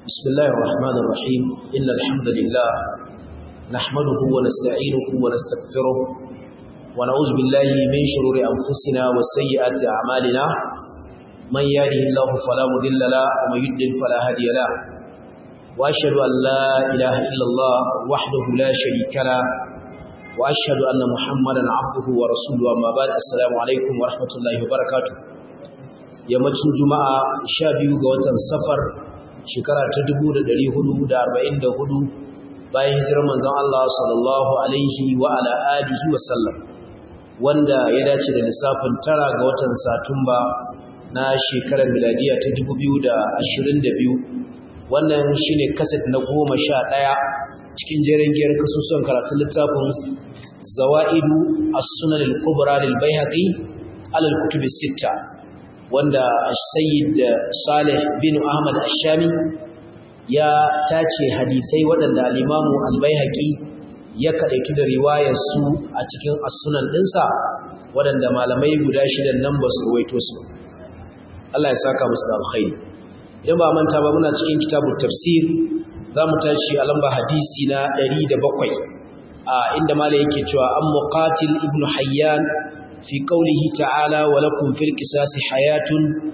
بسم الله الرحمن الرحيم إن الحمد لله نحمده ونستعينه ونستغفره ونعوذ بالله من شرور أنفسنا وسيئات أعمالنا من يهده الله فلا مضل له ومن يضلل فلا هادي له وأشهد أن لا إله إلا الله وحده لا شريك له وأشهد أن محمدا عبده ورسوله أما بعد السلام عليكم ورحمة الله وبركاته yammacin juma'a sha biyu ga watan safar shekara ta dubu da ɗari hudu da arba'in da hudu bayan hijirar manzon Allah sallallahu alaihi wa ala alihi wa sallam wanda ya dace da lissafin tara ga watan satumba na shekarar miladiya ta dubu biyu da ashirin da biyu wannan shine kaset na goma sha ɗaya cikin jerin giyar kasusuwan karatun littafin zawa'idu as-sunan al-kubra lil baihaqi ala al-kutub sitta wanda Sayyid Saleh bin Ahmad Ash-Shami ya tace hadisai waɗanda al-Imam Al-Baihaqi ya kadaitu da riwayar su a cikin as-sunan dinsa waɗanda malamai guda shidan nan ba su ruwaito su Allah ya saka musu da alkhairi idan ba manta ba muna cikin kitabut tafsir zamu tashi a lamba hadisi na 107 a inda malai yake cewa an muqatil ibn hayyan في قوله تعالى ولكم في القصاص حياة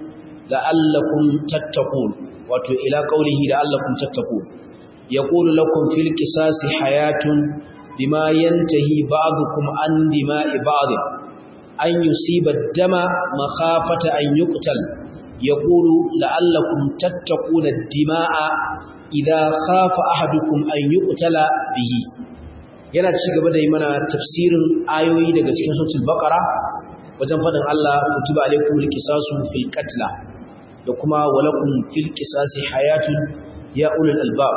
لعلكم تتقون وتو إلى قوله لعلكم تتقون يقول لكم في القصاص حياة بما ينتهي بعضكم عن دماء بعض أن يصيب الدم مخافة أن يقتل يقول لعلكم تتقون الدماء إذا خاف أحدكم أن يقتل به yana ci gaba da yi mana tafsirin ayoyi daga cikin suratul baqara wajen fadin Allah kutiba alaikum alqisasu fil qatla da kuma walakum fil qisasi hayatun ya ulul albab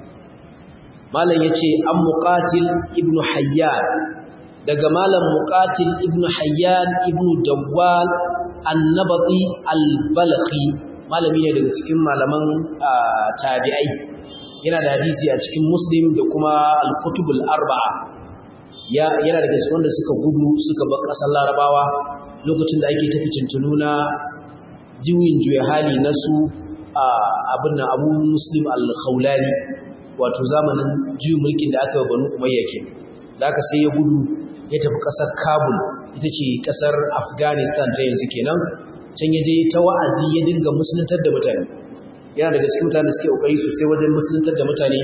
malam yace an muqatil ibn hayyan daga malam muqatil ibn hayyan ibn dawwal annabati albalakhi malami ne daga cikin malaman tabi'ai yana da hadisi a cikin muslim da kuma al-kutubul arba'a ya yana daga cikin wanda suka gudu suka bar kasar larabawa lokacin da ake tafi tuntunu na jiwin juya hali na su abin nan abu muslim al-khawlani wato zamanin juyin mulkin da aka yi banu umayya ke da aka sai ya gudu ya tafi kasar kabul ita ce kasar afghanistan ta yanzu kenan can ya je ta wa'azi ya dinga musuluntar da mutane yana daga cikin mutane suke kokari sosai wajen musuluntar da mutane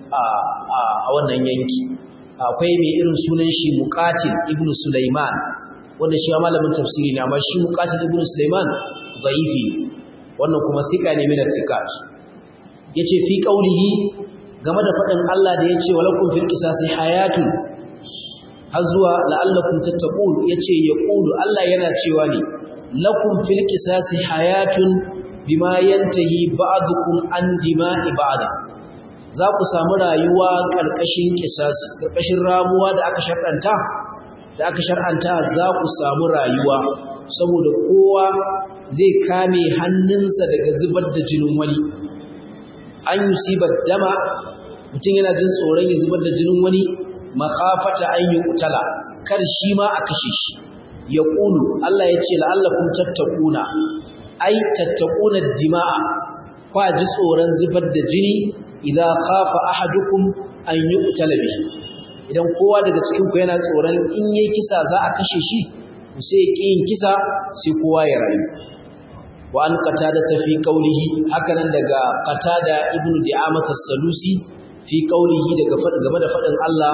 a wannan yanki akwai mai irin sunan shi muqatil ibn sulaiman wanda shi malamin tafsiri ne amma shi muqatil ibn sulaiman dhaifi wannan kuma thika ne min al-thiqat yace fi qawlihi game da fadin Allah da yace walakum fil qisasi hayatun har zuwa la'allakum tattaqun yace yaqulu Allah yana cewa ne lakum fil qisasi hayatun bima yantahi ba'dukum an dima'i ba'd za ku samu rayuwa karkashin kisasi karkashin ramuwa da aka shar'anta da aka shar'anta za ku samu rayuwa saboda kowa zai kame hannunsa daga zubar da jinin wani an yusiba dama mutum yana jin tsoron ya zubar da jinin wani makhafata an yi utala kar shi ma a kashe shi ya ƙulu Allah ya ce la'allakum tattakuna ai tattaquna dima'a kwa ji tsoron zubar da jini idan khafa ahadukum an yuqtala bi idan kowa daga cikin ku yana tsoron in yayi kisa za a kashe shi sai yin kisa sai kowa ya rayu wa an qatada ta fi qawlihi hakanan daga qatada ibnu di'amah as-salusi fi qawlihi daga game da fadin Allah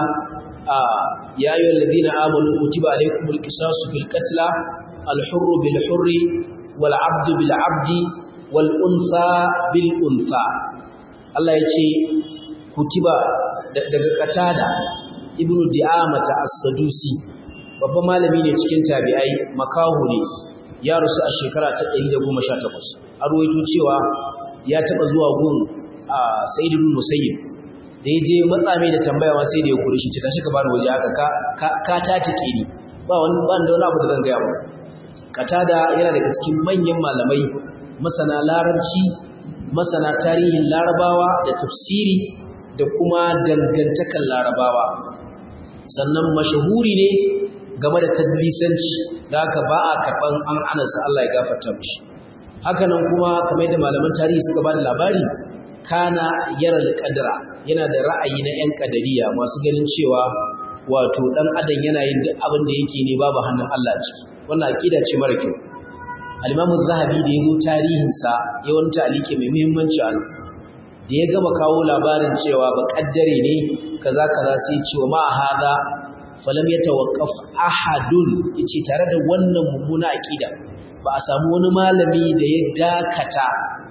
ya ayyuhal ladina amanu kutiba alaykumul qisasu fil qatla al-hurru bil hurri والعبد بالعبد والأنثى بالأنثى Allah ya ce kutiba daga katada ibnu di'amata as-sadusi babban malami ne cikin tabi'ai makahu ne ya rusu a shekara ta 118 a ruwaito cewa ya taba zuwa gun Sa'id ibn Musayyib da yaje matsa mai da tambaya ma sai da ya kure shi ta tashi ka bani waje haka ka ka tatike ni ba wani ban da wani abu da zan ga maka katada yana daga cikin manyan malamai masana larabci masana tarihin larabawa da tafsiri da kuma dangantakan larabawa sannan mashahuri ne game da tadlisanci da haka ba a karɓan an anasa Allah ya gafarta mishi hakanan kuma kamar da malaman tarihi suka ba da labari kana yara alqadra yana da ra'ayi na yan kadariya masu ganin cewa wato dan adam yana yin duk abin da yake ne babu hannun Allah a ciki wannan aqida ce mara kyau al-imam az-zahabi da yayin tarihin sa yawan talike mai muhimmanci a da ya gama kawo labarin cewa ba kaddare ne kaza kaza sai ce wa ma hada falam yatawaqqaf ahadun yace tare da wannan mummuna aqida ba a samu wani malami da ya dakata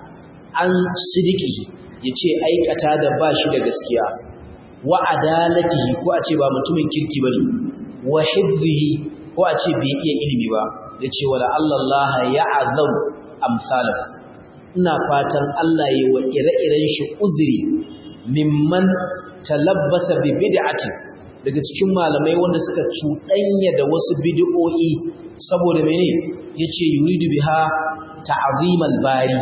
an sidiki yace aikata da ba shi da gaskiya wa adalatihi ko a ce ba mutumin kirki bane wa hifzihi ko a ce bai iya ilimi ba yace wala Allah ya'azam amsalahu ina fatan Allah yi wa ire-iren shi uzuri mimman talabbasa bi bid'ati daga cikin malamai wanda suka cuɗanya da wasu bid'o'i saboda mene yace yuridu biha ta'zimal bari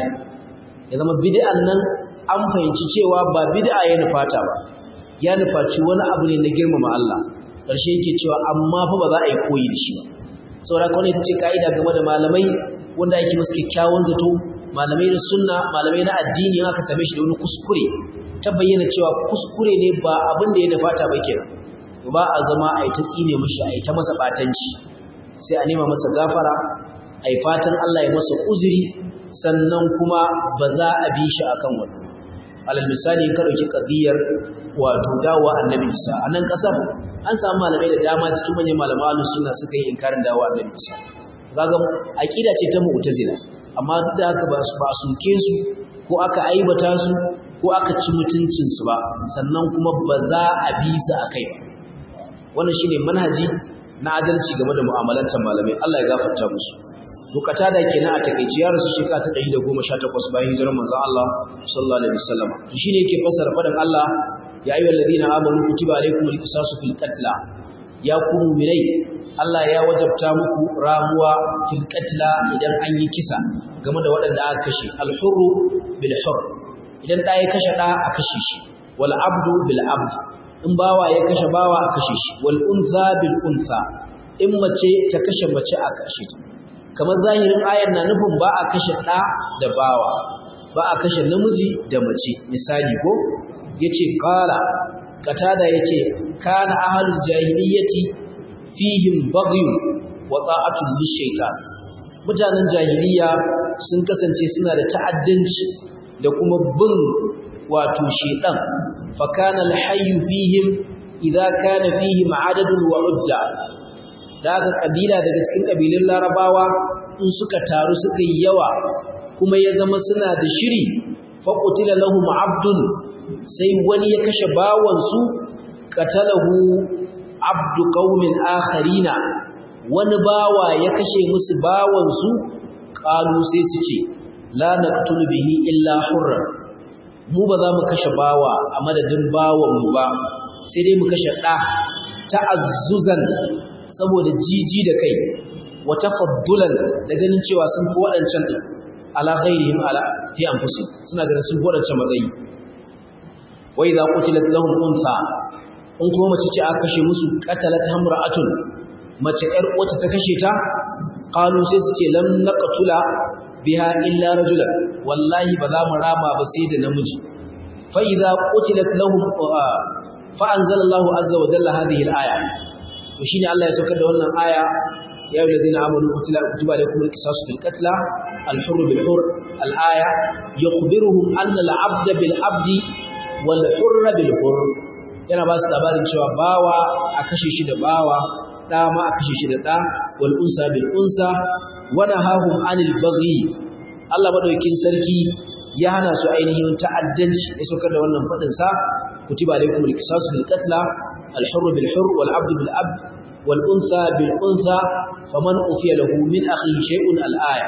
ya zama bid'an nan an fahimci cewa ba bid'a ya nufata ba ya nufaci wani abu ne na girmama Allah ƙarshe yake cewa amma fa ba za a yi koyi da shi ba saboda kawai ita ce ka'ida game da malamai wanda ake musu kyakkyawan zato malamai da sunna malamai na addini aka same shi da wani kuskure ta bayyana cewa kuskure ne ba abin da ya nufata ba kenan ba a zama a yi ta tsine mishi a yi ta masa batanci sai a nema masa gafara a yi fatan Allah ya masa uzuri sannan kuma ba za a bi shi akan wani alal misali ka ɗauki ƙadiyar wato dawowa annabi isa a nan ƙasar an samu malamai da dama cikin manyan malaman ahlus sunna suka yi inkarin dawowa annabi isa kaga aqida ce ta mu'tazila amma duk da haka ba su ba suke su ko aka aibata su ko aka ci mutuncin su ba sannan kuma ba za a bi su akai ba wannan shine manhaji na adalci game da mu'amalantar malamai Allah ya gafarta musu bukata da kenan a takeici ya rasu shekara ta 118 bayan hijirar manzon Allah sallallahu alaihi wasallam to shine yake fassara fadan Allah ya ayyuhal ladina amanu kutiba alaykumul qisasu fil qatl ya ku mu'minai Allah ya wajabta muku ramuwa fil qatl idan an yi kisa game da waɗanda aka kashe al hurru bil hurr idan da ya kashe da a kashe shi wal abdu bil abd in bawa ya kashe bawa a kashe shi wal unsa bil unsa in mace ta kashe mace a kashe ta kamar zahirin ayar na nufin ba a kashe ɗa da bawa ba a kashe namiji da mace misali ko yace qala qatada yace kana ahlul jahiliyyati fihim baghy wa ta'atul lishaytan mutanen jahiliya sun kasance suna da ta'addanci da kuma bin wato shedan fa kana alhayy fihim idza kana fihim adadun wa udda da aka kabila daga cikin kabilun larabawa in suka taru suka yi yawa kuma ya zama suna da shiri faƙutila lahum abdun sai wani ya kashe bawansu qatalahu abdu qaumin akharina wani bawa ya kashe musu bawansu qalu sai su ce la naqtulu bihi illa hurra mu ba za mu kashe bawa a madadin bawanmu ba sai dai mu kashe ɗa ta'azzuzan saboda jiji da kai wa tafaddulan da ganin cewa sun fi waɗancan din ala ghairihim ala fi anfusihim suna ganin sun fi waɗancan matsayi wa idza qutilat lahum unsa in kuma mace ce aka kashe musu qatalat hamra'atun mace ƴar uwata ta kashe ta qalu sai su ce lam naqtula biha illa rajulan wallahi ba za mu rama ba sai da namiji fa idza qutilat lahum fa anzalallahu azza wa jalla hadhihi al-aya to shine Allah ya saukar da wannan aya ya ayyuhal ladzina amanu kutiba alaykum al-qisasu fil qatl al-hurr bil hurr al-aya yukhbiruhum anna al-'abda bil 'abdi wal hurr bil hurr yana ba su labarin cewa bawa a kashe shi da bawa da ma a kashe shi da da wal unsa bil unsa wa nahahum anil baghi Allah madaukin sarki ya hana su ainihin ta'addanci ya saukar da wannan fadin sa kutiba alaykum al-qisasu fil qatl الحر بالحر والعبد بالعبد والأنثى بالأنثى فمن أفي له من أخيه شيء الآية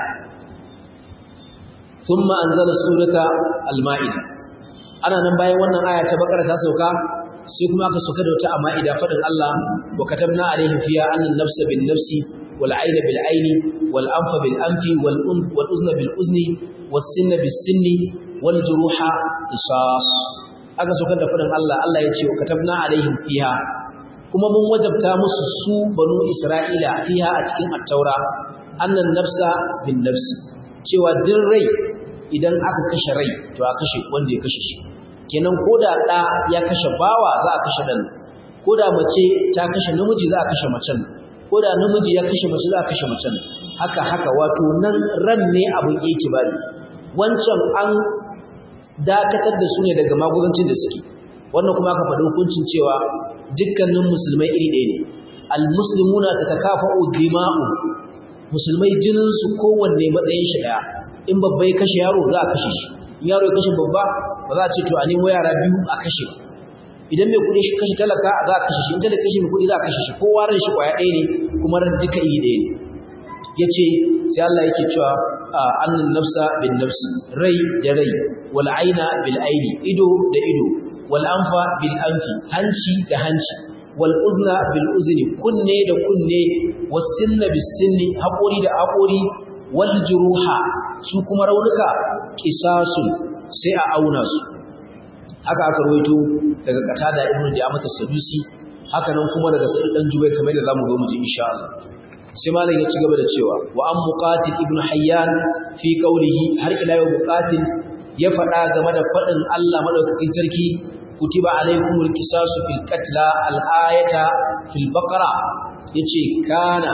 ثم أنزل السورة المائدة أنا نباي وانا آية بقرة تسوكا سيكما أكسوكا دوتا مائدة فدن الله وكتبنا عليهم فيها أن النفس بالنفس والعين بالعين والأنف بالأنف والأذن بالأذن والسن بالسن والجروح قصاص aka saukar da fadin Allah Allah ya ce katabna alaihim fiha kuma mun wajabta musu su banu Isra'ila fiha a cikin at-taura annan nafsa bin nafsi cewa din rai idan aka kashe rai to a kashe wanda ya kashe shi kenan ko da ɗa ya kashe bawa za a kashe ɗan ko da mace ta kashe namiji za a kashe macen ko da namiji ya kashe mace za a kashe macen haka haka wato nan ran ne abin itibari wancan an dakatar da su ne daga magudancin da suke wannan kuma aka faɗi hukuncin cewa dukkanin musulmai iri ɗaya ne almuslimuna tatakafa'u dima'u musulmai jinin su kowanne matsayin shi daya in babba ya kashe yaro za a kashe shi in yaro ya kashe babba ba za a ce to a nemo yara biyu a kashe idan mai kuɗi shi kashe talaka za a kashe shi in talaka kashe mai kuɗi za a kashe shi kowa ran shi kwaya ɗaya ne kuma ran duka iri ɗaya ne yace sai Allah yake cewa annan nafsa bin nafsi rai da rai wal aina bil aini ido da ido wal anfa bil anfi hanci da hanci wal uzna bil uzni kunne da kunne was sinna bis sinni haƙori da haƙori wal juruha su kuma raunuka qisasun sai a auna su haka aka rawaito daga qatada ibnu di'amat as-sadusi haka nan kuma daga sa'id dan jubair kamar da zamu zo mu ji insha Allah sai malam ya ci gaba da cewa wa an muqatil ibnu hayyan fi qawlihi har ila yau muqatil ya faɗa game da faɗin Allah madaukakin sarki kutiba alaykumul qisasu fil qatla al ayata fil baqara yace kana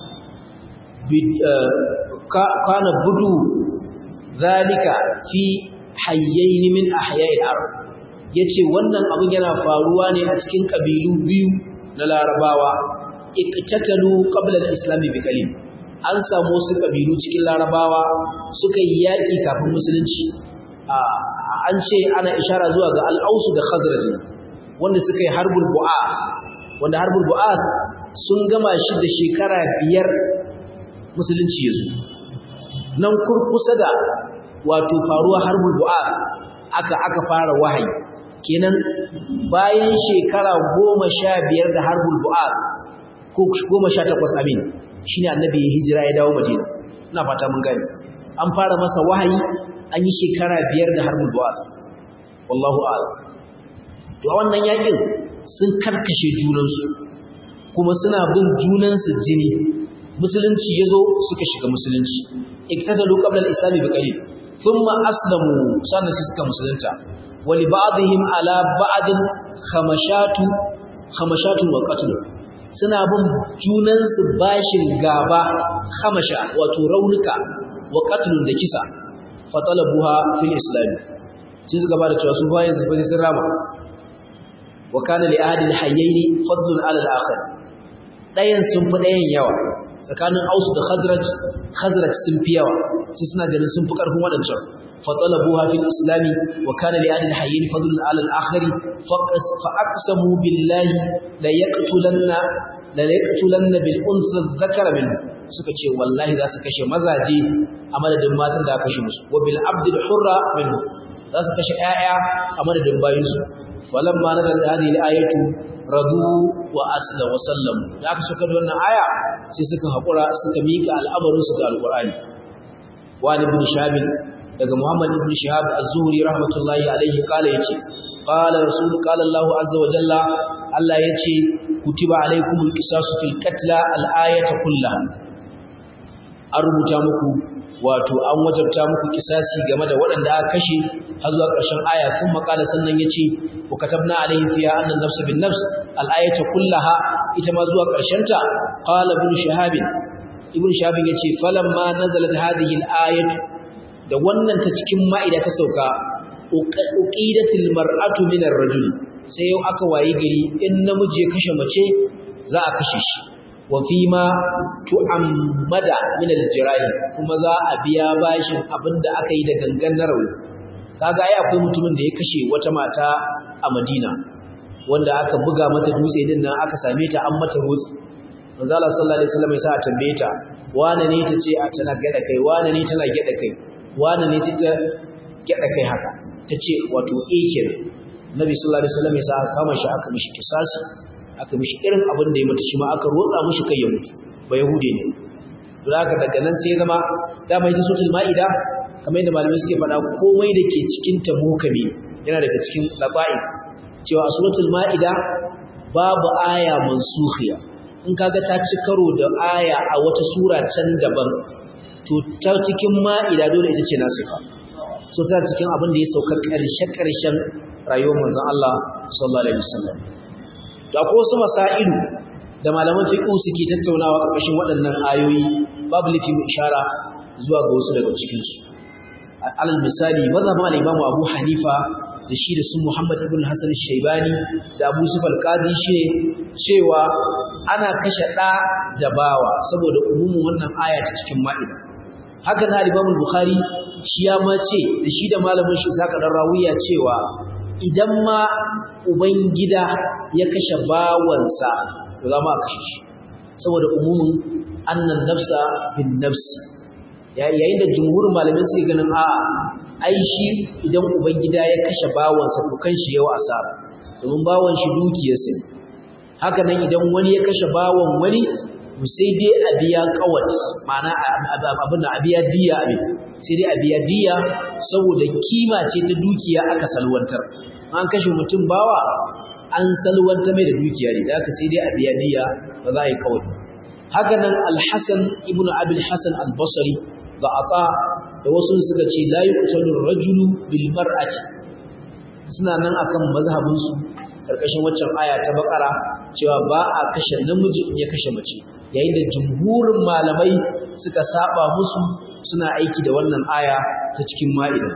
kana budu zalika fi hayyayn min ahya'il arab yace wannan abin yana faruwa ne a cikin kabilu biyu na larabawa iktatalu qabla al-islam bi kalim an samu wasu kabilu cikin larabawa suka yi yaki kafin musulunci an ce ana ishara zuwa ga al-aus da khazraj wanda suka yi harbul bu'ath wanda harbul bu'ath sun gama shi da shekara biyar musulunci yazo nan kurkusa da wato faruwa harbul bu'ath aka aka fara wahayi kenan bayan shekara goma sha biyar da harbul bu'ath ko goma sha takwas amin shi ne annabi ya hijira ya dawo madina ina fata mun gani an fara masa wahayi an yi shekara biyar da harbul bu'ath wallahu a'lam to a wannan yakin sun karkashe junansu kuma suna bin junansu jini musulunci ya zo suka shiga musulunci iktadalu qabla al-islam bi qalil thumma aslamu sannan sai suka musulunta wa li ba'dihim ala ba'din khamashatu khamashatun wa qatl suna bin junansu bashin gaba khamasha wato raunuka wa qatlun da kisa fatalabuha fil islam sai suka bada cewa su bayan su bai sun rama wa kana li ahadin hayyaini fadlun ala al-akhar dayan sun fi dayan yawa tsakanin ausu da khazraj khazraj sun fi yawa sai suna ganin sun fi karfin wadancan fatalabuha fil islam wa kana li ahadin hayyaini fadlun ala al-akhar fa aqsamu billahi la yaqtulanna la yaqtulanna bil unsa dhakara minhu suka ce wallahi za su kashe mazaje a madadin matan da aka kashe musu wa bil abdil hurra minhu za su kashe ƴaƴa a madadin bayinsu falamma nazala hadhihi al-ayatu radu wa asla wa sallamu da aka suka da wannan aya sai suka hakura suka mika al'amarin su ga alqur'ani wa ibn shahab daga muhammad ibn shahab az-zuhri rahmatullahi alayhi kala yace qala rasul qala allah azza wa jalla allah yace kutiba alaykumul qisasu fil qatla al-ayata kullaha an rubuta muku wato an wajabta muku kisasi game da waɗanda aka kashe har zuwa ƙarshen aya kun makala sannan yace wa katabna alayhi fiha anna an-nafs bin nafs al-ayatu kullaha ita ma zuwa ƙarshen ta qala ibn shahab ibn shahab yace falamma nazalat hadhihi al-ayatu da wannan ta cikin ma'ida ta sauka uqidatil mar'atu min ar-rajul sai yau aka wayi gari in namiji ya kashe mace za a kashe shi wa fi ma tu'ammada min al-jirahi kuma za a biya bashin abinda aka yi da gangan na rauni kaga ai akwai mutumin da ya kashe wata mata a Madina wanda aka buga mata dutse din nan aka same ta an mata rotsi manzo Allah sallallahu alaihi wasallam ya sa a tambaye ta wane ne ta ce a tana gada kai wane ne tana gada kai wane ne ta gada kai haka tace wato eh kenan Nabi sallallahu alaihi wasallam ya sa aka kama shi aka mishi kisasi aka mishi irin abin da ya mutu shi ma aka rotsa mishi kai ya mutu ba yahude ne to haka daga nan sai zama dama ita suratul maida kamar yadda malamai suke faɗa komai da ke cikin ta mukami yana daga cikin laba'i cewa a suratul maida babu aya mansukhiya in kaga ta ci karo da aya a wata sura can daban to ta cikin ma'ida dole ita ce nasifa so ta cikin abin da ya sauka ƙarshe-ƙarshen rayuwar manzon Allah sallallahu alaihi wasallam da ko wasu masailu da malaman fiqh suke tattaunawa ƙarƙashin waɗannan ayoyi babu lafi mu ishara zuwa ga wasu daga cikin su alal misali mazhabin al-Imam Abu Hanifa da shi da su Muhammad ibn Hassan Shaibani da Abu Yusuf al-Qadi shine cewa ana kashe ɗa da bawa saboda umumin wannan aya ta cikin Ma'ida haka na Imam Bukhari shi ya ma ce da shi da malamin shi Saka dan Rawiya cewa idan ma ubangida ya kashe bawansa to za mu kashe shi saboda umumin annan nafsa bin nafsi yayin da jumhurin malamai suke ganin a'a ai shi idan ubangida ya kashe bawansa to kan shi yawa asara domin bawan shi dukiyarsa ne haka nan idan wani ya kashe bawan wani sai dai a biya kawat ma'ana abin da a biya diya abin sai dai a biya diya saboda kima ce ta dukiya aka salwantar an kashe mutum bawa an salwantar mai da dukiya ne da aka sai dai a biya diya ba za a yi kawai haka nan alhassan ibn abil hassan albasari ga aba da wasu suka ce la yuqtalu rajulu bil mar'ati suna nan akan mazhabinsu karkashin waccan aya ta bakara cewa ba a kashe namiji in ya kashe mace yayin da jumhurin malamai suka saba musu suna aiki da wannan aya ta cikin ma'ida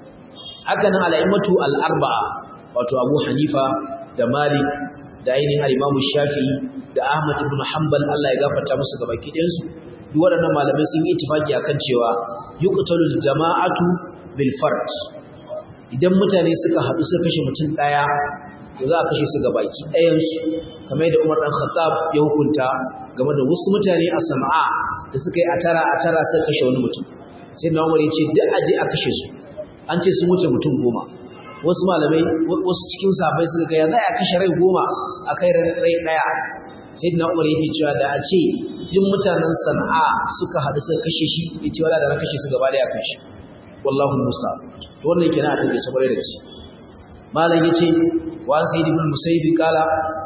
haka nan al'aimatu al'arba'a wato abu hanifa da malik da ainihin al'imamu shafi'i da ahmad ibn hanbal allah ya gafarta musu gaba ɗayansu duk waɗannan malamai sun yi itifaki akan cewa yuqtalul jama'atu bil fard idan mutane suka haɗu suka kashe mutum ɗaya to za a kashe su ga baki ɗayansu kamar yadda Umar ɗan Khattab ya hukunta game da wasu mutane a Sana'a da suka yi a tara a tara suka kashe wani mutum sai na Umar ya ce duk aje a kashe su an ce sun wuce mutum goma wasu malamai wasu cikin sahabbai suka ga ya za a kashe rai goma a kai rai ɗaya sai na Umar yake cewa da a ce duk mutanen Sana'a suka haɗu suka kashe shi ya ce wala da na kashe su gaba ɗaya kashe wallahu musta'an to wannan kenan a take saboda da gaske malam yace wa sayyid ibn musayyib kala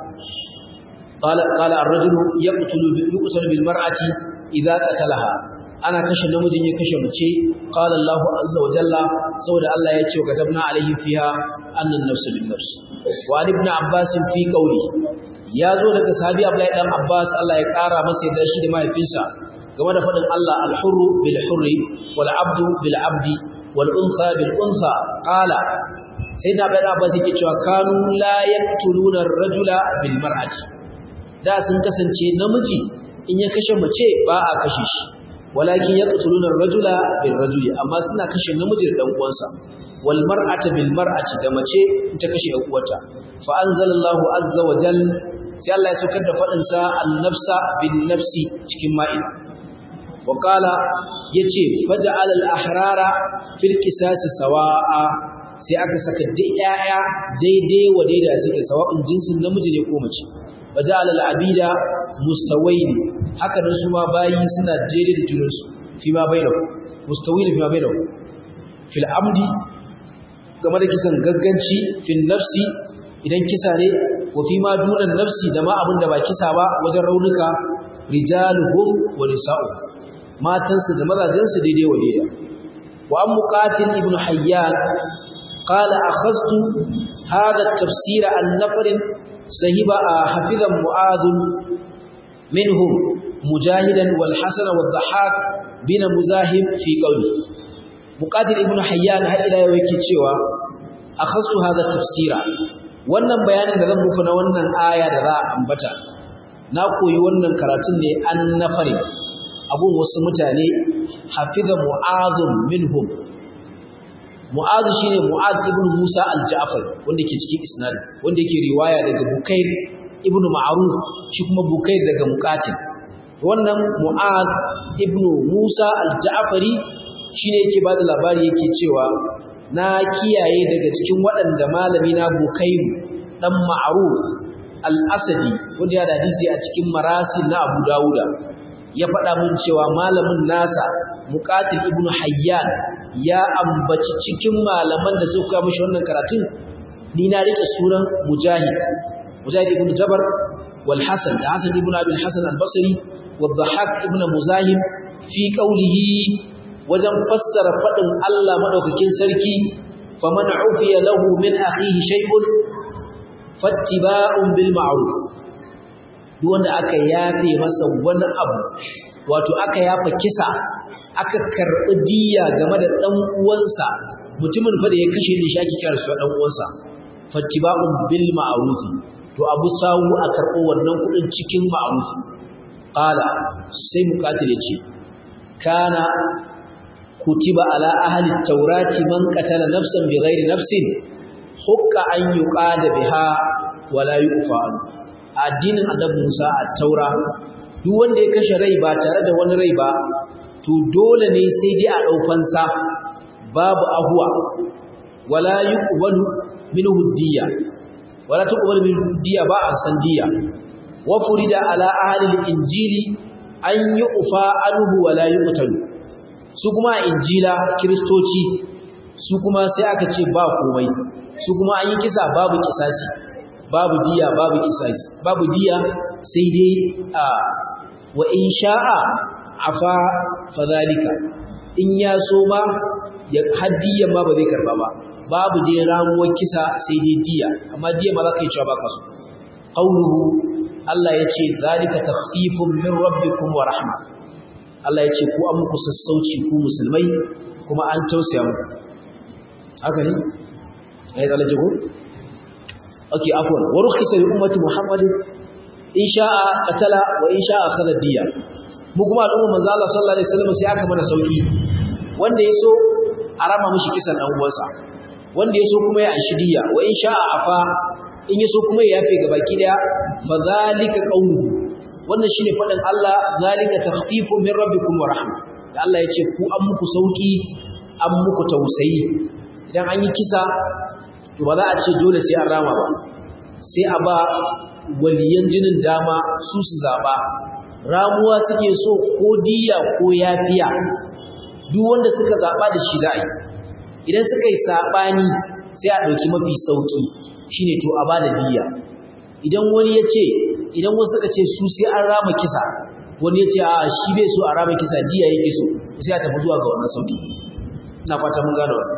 qala qala ar-rajulu yaqtulu yuqtalu bil mar'ati idza qatalaha ana kashe namijin ya kashe mace qala Allahu azza wa jalla saboda Allah ya ce wa katabna alaihi fiha anna an-nafs bin nafs wa ibn abbas fi qawli ya zo daga sahabi Abdullahi dan Abbas Allah ya kara masa yadda shi da mahaifinsa game da faɗin Allah al-hurru bil hurri wal abdu bil abdi wal untha bil untha qala sai da bai Abbas yake cewa kanu la yaqtuluna ar-rajula bil mar'ati da sun kasance namiji in ya kashe mace ba a kashe shi walakin yaqtuluna ar-rajula bil rajuli amma suna kashe namiji da dan uwansa wal mar'ata bil mar'ati da mace ta kashe ɗan uwata fa anzalallahu azza wa jal sai Allah ya saukar da fadin sa an-nafsa bin nafsi cikin ma'ida wa qala yace faj'al al-ahrara fil qisas sawa'a sai aka saka duk yaya daidai wa daidai suke sawa'un jinsin namiji ne ko mace waja'al al-abida mustawayn haka nan su ma bayi suna daidai da junansu fi ma bainahu mustawayn fi ma bainahu fil amdi game da kisan gagganci fil nafsi idan kisa ne wa fi ma dunan nafsi da ma abin da ba kisa ba wajen raunuka rijaluhum wa nisa'u matansu da mazajensu daidai wa daidai wa an muqatil ibn hayyan qala akhadtu hada at-tafsir an nafarin sahiba hafizan mu'adh minhum mujahidan wal hasan wa dhahak bin muzahib fi qawli muqatil ibn hayyan har ila yau yake cewa akhadtu hada tafsira wannan bayanin da zan muku na wannan aya da za a ambata na koyi wannan karatun ne an nafari abun wasu mutane hafiza mu'adhun minhum mu'adh shine mu'adh ibn musa al-ja'far wanda ke cikin isnad wanda yake riwaya daga bukair ibn ma'ruf shi kuma bukair daga muqatil wannan mu'adh ibn musa al-ja'fari shine yake bada labari yake cewa na kiyaye daga cikin waɗanda malami na bukairu dan ma'ruf al-asadi wanda ya da hadisi a cikin marasil na abu dawuda ya faɗa mun cewa malamin nasa muqatil ibn hayyan ya ambaci cikin malaman da suka mishi wannan karatun ni na rike sunan mujahid mujahid ibn jabar wal hasan da hasan ibn abi al-hasan al-basri wa dhahak ibn muzahim fi qawlihi wajen fassara fadin Allah madaukakin sarki faman ufiya lahu min akhihi shay'un fattiba'un bil ma'ruf duk wanda aka yafe masa wani abu wato aka yafa kisa aka karbi diya game da dan uwansa mutumin fa da ya kashe ni shaki kiyar su dan uwansa fattiba'un bil ma'ruf to abu sawu a karbo wannan kudin cikin ma'ruf qala sai muqatil yace kana kutiba ala ahli at-taurati man qatala nafsan bighairi nafsin hukka an yuqada biha wala yuqfa addinin annabi Musa a taura duk wanda ya kashe rai ba tare da wani rai ba to dole ne sai dai a daufansa babu ahwa wala yuqbalu minhu diya wala tuqbalu minhu diya ba an san diya wa furida ala ahli al-injili an yuqfa anhu wala yuqtalu su kuma injila kristoci su kuma sai aka ce ba komai su kuma an yi kisa babu kisasi babu diya babu kisasi babu diya sai dai a wa in sha'a afa fadhalika in ya so ma ya haddiyan ma ba zai karba ba babu dai ramuwar kisa sai dai diya amma diya ma za ka yi cewa baka so qauluhu Allah ya ce zalika takhfifun min rabbikum wa rahma Allah ya ce ku an muku sassauci ku musulmai kuma an tausaya muku haka ne ai da lajigo okay afwan wa rukhisa li ummati muhammad in sha'a qatala wa in sha'a akhadha diya mu kuma al'umma manzo Allah sallallahu alaihi wasallam sai aka mana sauki wanda yaso a rama mishi kisan dan uwansa wanda yaso kuma ya anshi diya wa in sha'a afa in yaso kuma ya yafe gabaki daya fa zalika qawluhu wannan shine fadin Allah zalika takhfifu min rabbikum wa rahma da Allah yace ku an muku sauki an muku tausayi idan an yi kisa to ba za a ce dole sai an rama ba sai a ba waliyan jinin dama su su zaba ramuwa suke so ko diya ko yafiya duk wanda suka zaba da shi za a yi idan suka yi sabani sai a ɗauki mafi sauki shine to a ba da diya idan wani ya ce idan wasu suka ce su sai an rama kisa wani ya ce a shi bai so a rama kisa diya yake so sai a tafi zuwa ga wannan sauki ina fata mun gane wannan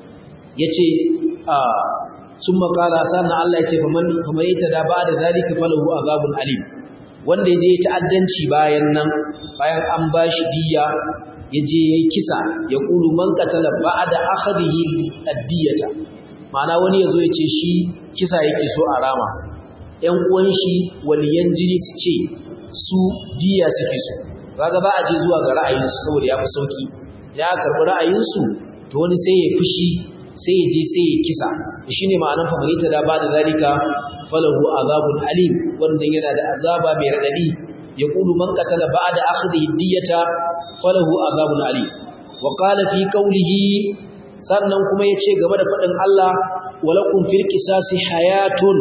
ya ce a sun makala sannan Allah ya ce faman ita da ba da zalika falahu azabun alim wanda ya je ya ta'addanci bayan nan bayan an ba shi diya ya je ya yi kisa ya kulu man katala ba da akhadihi addiyata ma'ana wani ya zo ya ce shi kisa yake so a rama ‘yan uwan shi waliyan jini su ce su diya suke so kaga ba a je zuwa ga ra'ayinsu saboda ya fi sauki ya karɓi ra'ayinsu to wani sai ya fushi sai ya je sai ya kisa shi ne ma'anar famanita da ba da zalika falahu azabun alim wanda yana da azaba mai raɗaɗi ya ƙulu man katala ba da akhdhi diyata falahu azabun alim wa qala fi qawlihi sannan kuma yace game da faɗin Allah walakum fil qisasi hayatun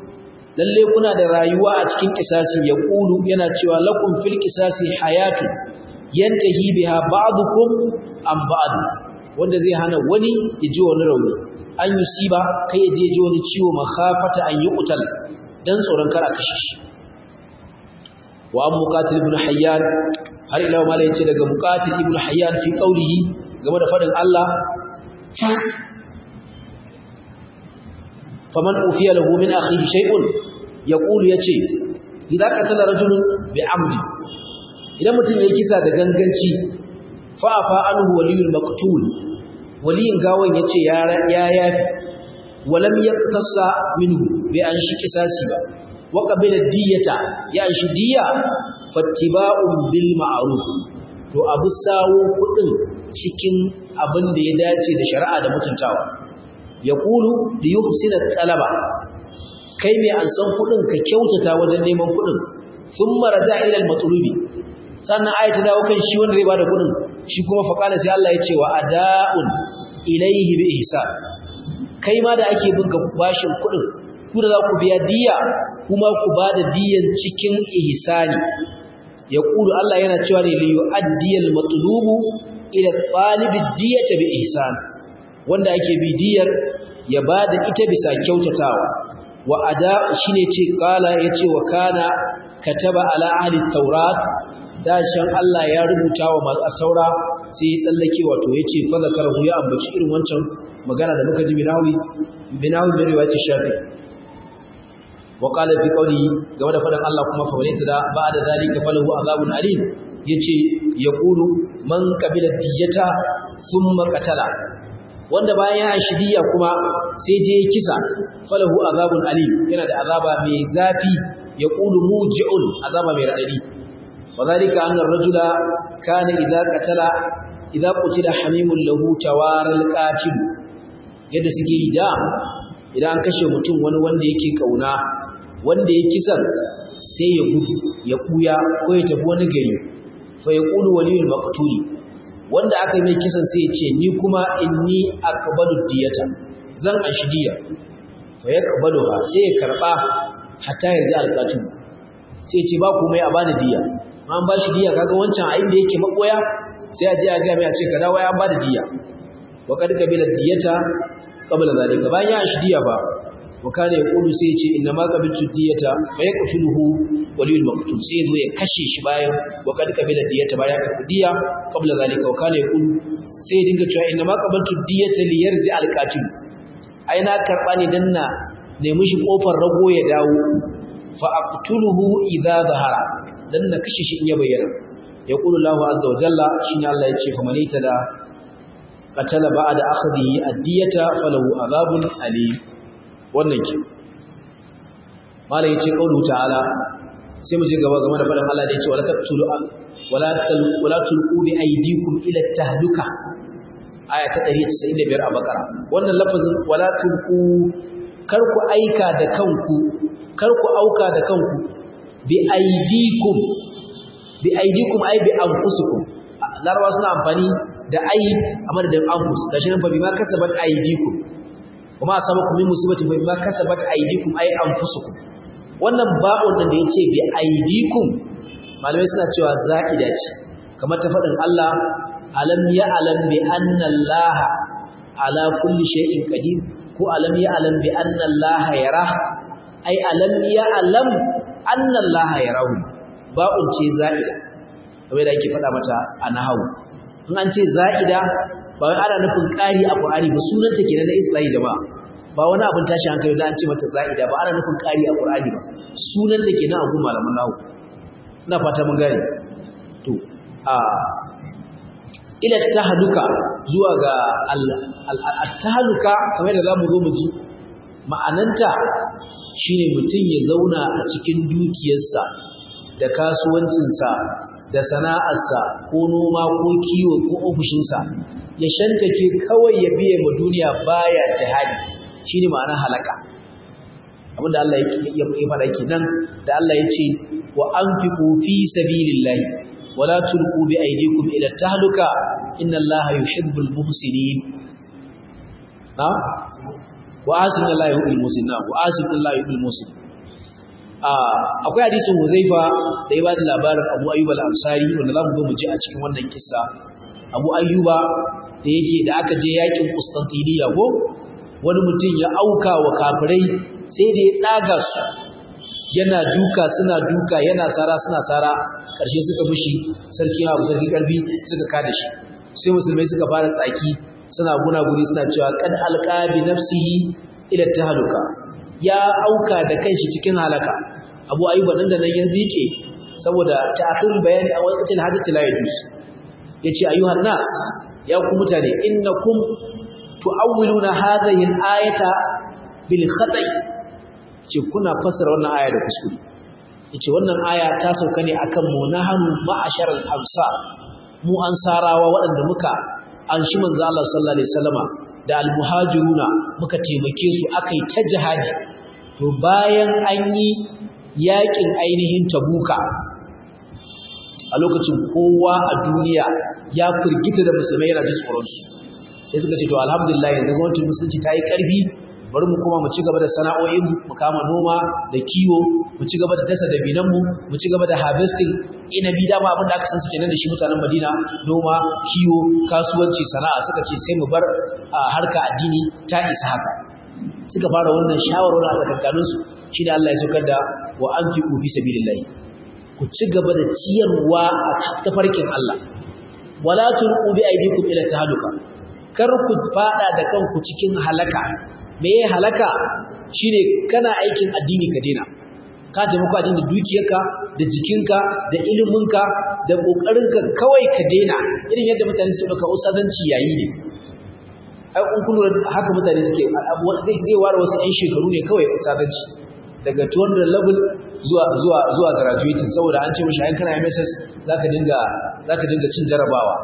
lalle kuna da rayuwa a cikin kisasi ya kulu yana cewa lakum fil kisasi hayatu yantahi biha ba'dukum an ba'd wanda zai hana wani ya ji wani rauni an yusiba kai ya je ji wani ciwo makhafata an yuqtal dan tsoron kar a kashe shi wa an muqatil ibn hayyan har ila ma la yace daga muqatil ibn hayyan fi qawlihi game da fadin Allah faman ufiya lahu min akhihi shay'un yaqulu yace idan qatala rajulun bi amdi idan mutum yayi kisa da ganganci fa afa anhu waliyul maqtul waliyin gawan yace ya ya yafi walam yaqtasa minhu bi an shi kisasi ba wa qabila diyata ya shi diya fattiba'un bil ma'ruf to abu sawo kudin cikin abin da ya dace da shari'a da mutuntawa ya kulu da yi husina talaba kai mai an san kudin ka kyautata wajen neman kudin sun maraja ilal matsulubi sannan ayata dawo kan shi wanda zai bada kudin shi kuma faƙala sai Allah ya ce wa ada'un ilaihi bi ihsan kai ma da ake binka bashin kudin ku da za ku biya diya kuma ku bada diyan cikin ihsani ya kulu Allah yana cewa ne li yu'addiyal matlubu ila talibid diyata bi ihsan wanda ake bidiyar ya bada ita bisa kyautatawa wa ada shine ce kala yace wa kana kataba ala ahli taurat dashan Allah ya rubuta wa masu taura sai ya tsallake wato yace fa zakarahu ya ambaci irin wancan magana da muka ji binawi binawi da riwayat shafi wa qala fi qawli game da fadan Allah kuma fa walita da ba'da zalika falahu azabun alim yace yaqulu man qabila diyata thumma qatala wanda bayan ya shidiya kuma sai je kisa falahu azabun alim yana da azaba mai zafi yaqulu muji'un azaba mai radadi wadhalika anna ar-rajula kana idza qatala idza qutila hamimun lahu tawaral qatil yadda suke yi da idan an kashe mutum wani wanda yake kauna wanda ya kisan sai ya gudu ya kuya ko ya tafi wani gari fa yaqulu waliyul maqtuli wanda aka yi mai kisan sai ya ce ni kuma inni aqbalu diyata zan ashi diya fa yaqbaluha sai ya karba hatta yarji alqatu sai ya ce ba komai a bani diya an ba shi diya kaga wancan a inda yake makoya sai a je a ga mai a ce ka dawo ya ba da diya wa kad kabila diyata qabla zalika bayan ya ashi diya ba wa kana yaqulu sai ya ce inna ma qabiltu diyata fa yaqtuluhu waliyul maqtul sai zo ya kashe shi bayan wa kad kabila diyata bayan ka diya qabla zalika wa kana yaqulu sai ya dinga cewa inna ma qabiltu diyata li yarji al qatil ai na karba ne dan na nemi shi kofar rago ya dawo fa aqtuluhu idza zahara dan na kashe shi in ya bayyana yaqulu Allahu azza wa jalla shine Allah ya ce fa manita da qatala ba'da akhdhihi ad-diyata falahu azabun alim wannan ke malai yace kaulu ta'ala sai mu je gaba game da faɗin Allah da yace wala taqtulu wala wala tulqu bi aydikum ila tahluka aya ta 195 a bakara wannan lafazin wala tulqu kar ku aika da kanku kar ku auka da kanku bi aydikum bi aydikum ay bi anfusikum larabawa suna amfani da aid a madadin anfus gashi nan fa bima kasabat aydikum kuma asabakum min musibatin fa bima kasabat aydikum ay anfusukum wannan ba'un da yace bi aydikum malamai suna cewa za'ida ce kamar ta fadin Allah alam ya alam bi anna Allah ala kulli shay'in qadir ko alam ya alam bi anna Allah yara ai alam ya alam anna Allah yarahu ba'un ce za'ida kamar da yake fada mata a nahawu in an ce za'ida ba wai ana nufin ƙari a Qur'ani ba sunanta kenan na Isra'i da ba ba wani abin tashi hankali da an ce mata za'ida ba ana nufin ƙari a Qur'ani ba sunanta kenan a gun malaman nahu ina fata mun gane to a ila tahluka zuwa ga al-tahluka kamar da zamu zo mu ji ma'ananta shine mutum ya zauna a cikin dukiyarsa da kasuwancinsa da sana'arsa ko noma ko kiwo ko ofishinsa ya shantake kawai ya biye ma duniya baya jihadi shine ma'anar halaka abinda Allah ya faɗa kenan da Allah ya ce wa anfiqu fi sabilillahi wala tulqu bi aydikum ila tahluka inna Allaha yuhibbul muhsinin na wa asinu Allah yuhibbul muhsinin wa asinu Allah yuhibbul muhsinin akwai hadisin Huzaifa da ya ba da labarin Abu Ayyub al-Ansari wanda zamu zo mu ji a cikin wannan kissa Abu Ayyuba da yake da aka je yakin Constantinople ko wani mutum ya auka wa kafirai sai da ya tsaga su yana duka suna duka yana sara suna sara karshe suka mushi sarki Abu sarki karfi suka kada shi sai musulmai suka fara tsaki suna gunaguni suna cewa qad alqabi nafsihi ila tahluka ya auka da kanshi cikin halaka abu ayyuba nan da nan ya zike saboda ta'khirul bayani a waqtin hadati la yajuz yace ayyuhan nas ya ku mutane innakum tu'awwiluna hadhihi al-ayata bil khata'i ce kuna fassara wannan aya da kuskure yace wannan aya ta sauka ne akan mu nahanu ma'asharal ansar mu ansarawa waɗanda muka anshi manzo Allah sallallahu alaihi wasallama da almuhajiruna muka taimake su akai ta jihadi to bayan an yi yakin ainihin tabuka a lokacin kowa a duniya ya firgita da musulmai yana jin tsoron su sai suka ce to alhamdulillah yanzu gwamnatin musulunci ta yi karfi bari mu koma mu ci gaba da sana'o'in mu kama noma da kiwo mu ci gaba da dasa dabinan mu mu ci gaba da harvesting inabi dama abin da aka san su kenan da shi mutanen Madina noma kiwo kasuwanci sana'a suka ce sai mu bar harka addini ta isa haka suka fara wannan shawarwar a tsakankanin su shi da Allah ya saukar da wa anfiqu fi sabilillah ku ci gaba da ciyarwa a tafarkin Allah wala tulqu bi aydikum ila tahaluka kar ku fada da kanku cikin halaka me ya halaka shine kana aikin addini ka dena ka taimako addini da dukiyarka da jikinka da iliminka da kokarinka kawai ka dena irin yadda mutane suke dauka usadanci yayi ne ai kun kullu haka mutane suke zai zai ware wasu ɗan shekaru ne kawai usadanci daga 200 level zuwa zuwa zuwa graduating saboda an ce mishi ai kana MSS zaka dinga zaka dinga cin jarabawa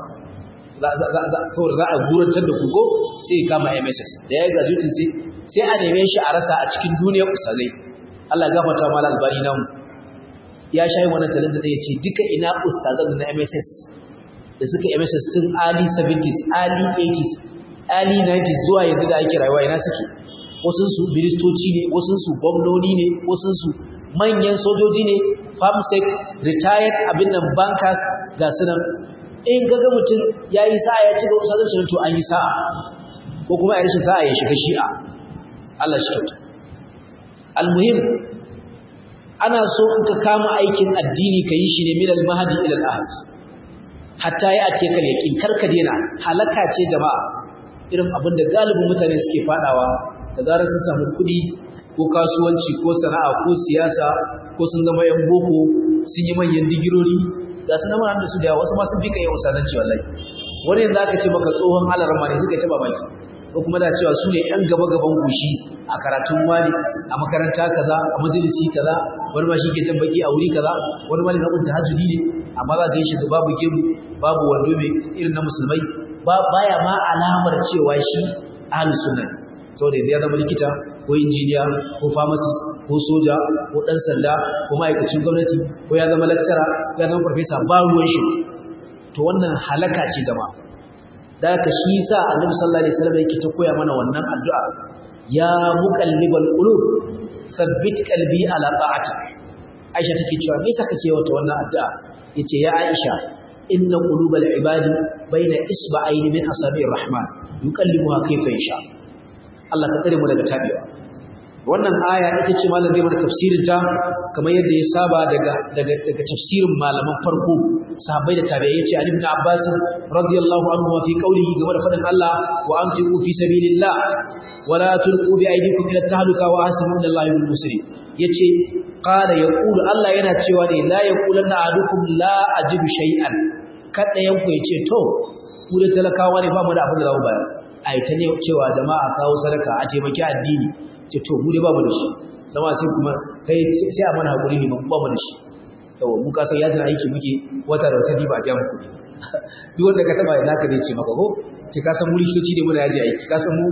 saboda za a gurantar da kugo sai ya kama MSS da ya yi graduating sai sai a neme shi a rasa a cikin duniyar usalai Allah ya gafarta mala albani namu ya shayi wannan talenta da ya ce duka ina ustazan na MSS da suka MSS tun early 70s early 80s early 90s zuwa yanzu da ake rayuwa ina suke wasunsu ministoci ne wasunsu gwamnoni ne wasunsu manyan sojoji ne farmsec retired abin nan bankers ga sunan in kaga mutum ya yi sa'a ya ci ga usazancin to an yi sa'a ko kuma ya rashin sa'a ya shiga shi'a Allah shi kyauta almuhim ana so in ka kama aikin addini ka yi shi ne min al-mahdi ila al-ahad hatta ya ate kal yaqin karka dena halaka ce jama'a irin abin da galibin mutane suke fadawa da zarar sun samu kuɗi ko kasuwanci ko sana'a ko siyasa ko sun zama yan boko sun yi manyan digirori ga su nama da su da wasu ma sun fi ka yi usadanci wallahi wani yanzu aka ce maka tsohon alarma ne suka taba baki ko kuma da cewa su ne yan gaba gaban gushi a karatun wani a makaranta kaza a majalisi kaza wani ma shi ke jan baki a wuri kaza wani ma ne na kunta hajjudi ne amma za ka yi shiga babu gemu babu wando mai irin na musulmai baya ma alamar cewa shi ahlus sunna saboda ya zama likita ko injiniya ko pharmacist ko soja ko dan sanda ko ma'aikacin gwamnati ko ya zama lecturer ko ya zama professor ba ruwan shi to wannan halaka ce jama'a da haka shi yasa annabi sallallahu alaihi wasallam yake ta koya mana wannan addu'a ya muqallibal qulub thabbit qalbi ala ta'atik Aisha take cewa me yasa kake wata wannan addu'a yace ya Aisha inna qulubal ibadi baina isba'ayn min asabi'ir rahman yuqallibuha kayfa yasha Allah ka tsare mu daga tabewa wannan aya ita ce malam zai mana tafsirin ta kamar yadda ya saba daga daga daga tafsirin malaman farko sahabbai da tabi'ai yace Ali ibn Abbas radiyallahu anhu wa fi qawlihi game da fadin Allah wa anfiqu fi sabilillah wa la tulqu bi aydikum ila tahluka wa ahsinu inna Allaha yuhibbul muslimin yace qala yaqulu Allah yana cewa ne la yaqulanna ahadukum la ajidu shay'an kada yanku yace to mu da talakawa ne ba mu da abin da za mu bayar ai ta ne cewa jama'a kawo sadaka a taimaki addini ce to mu dai babu da shi zama sai kuma kai sai a mana hakuri ne ba babu da shi yawa mu ka san yajin aiki muke wata da wata ba a biya mu kuɗi duk wanda ka taba naka ne ce maka ko ce ka san mu likitoci ne muna yaji aiki ka san mu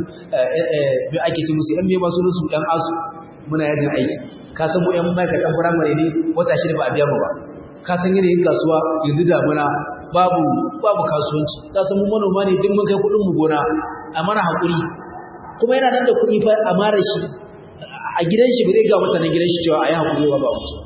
me ake ce musu yan me ba sunan su yan asu muna yajin aiki ka san mu yan ma'aikatan firamare ne wata shida ba a biya mu ba ka san yanayin kasuwa yanzu damuna babu babu kasuwanci ka san mu manoma ne duk mun kai kuɗin mu gona a mana hakuri kuma yana nan da kuɗi fa a mara shi a gidan shi bai ga mutanen gidan shi cewa ayi hakuri ba ba mutu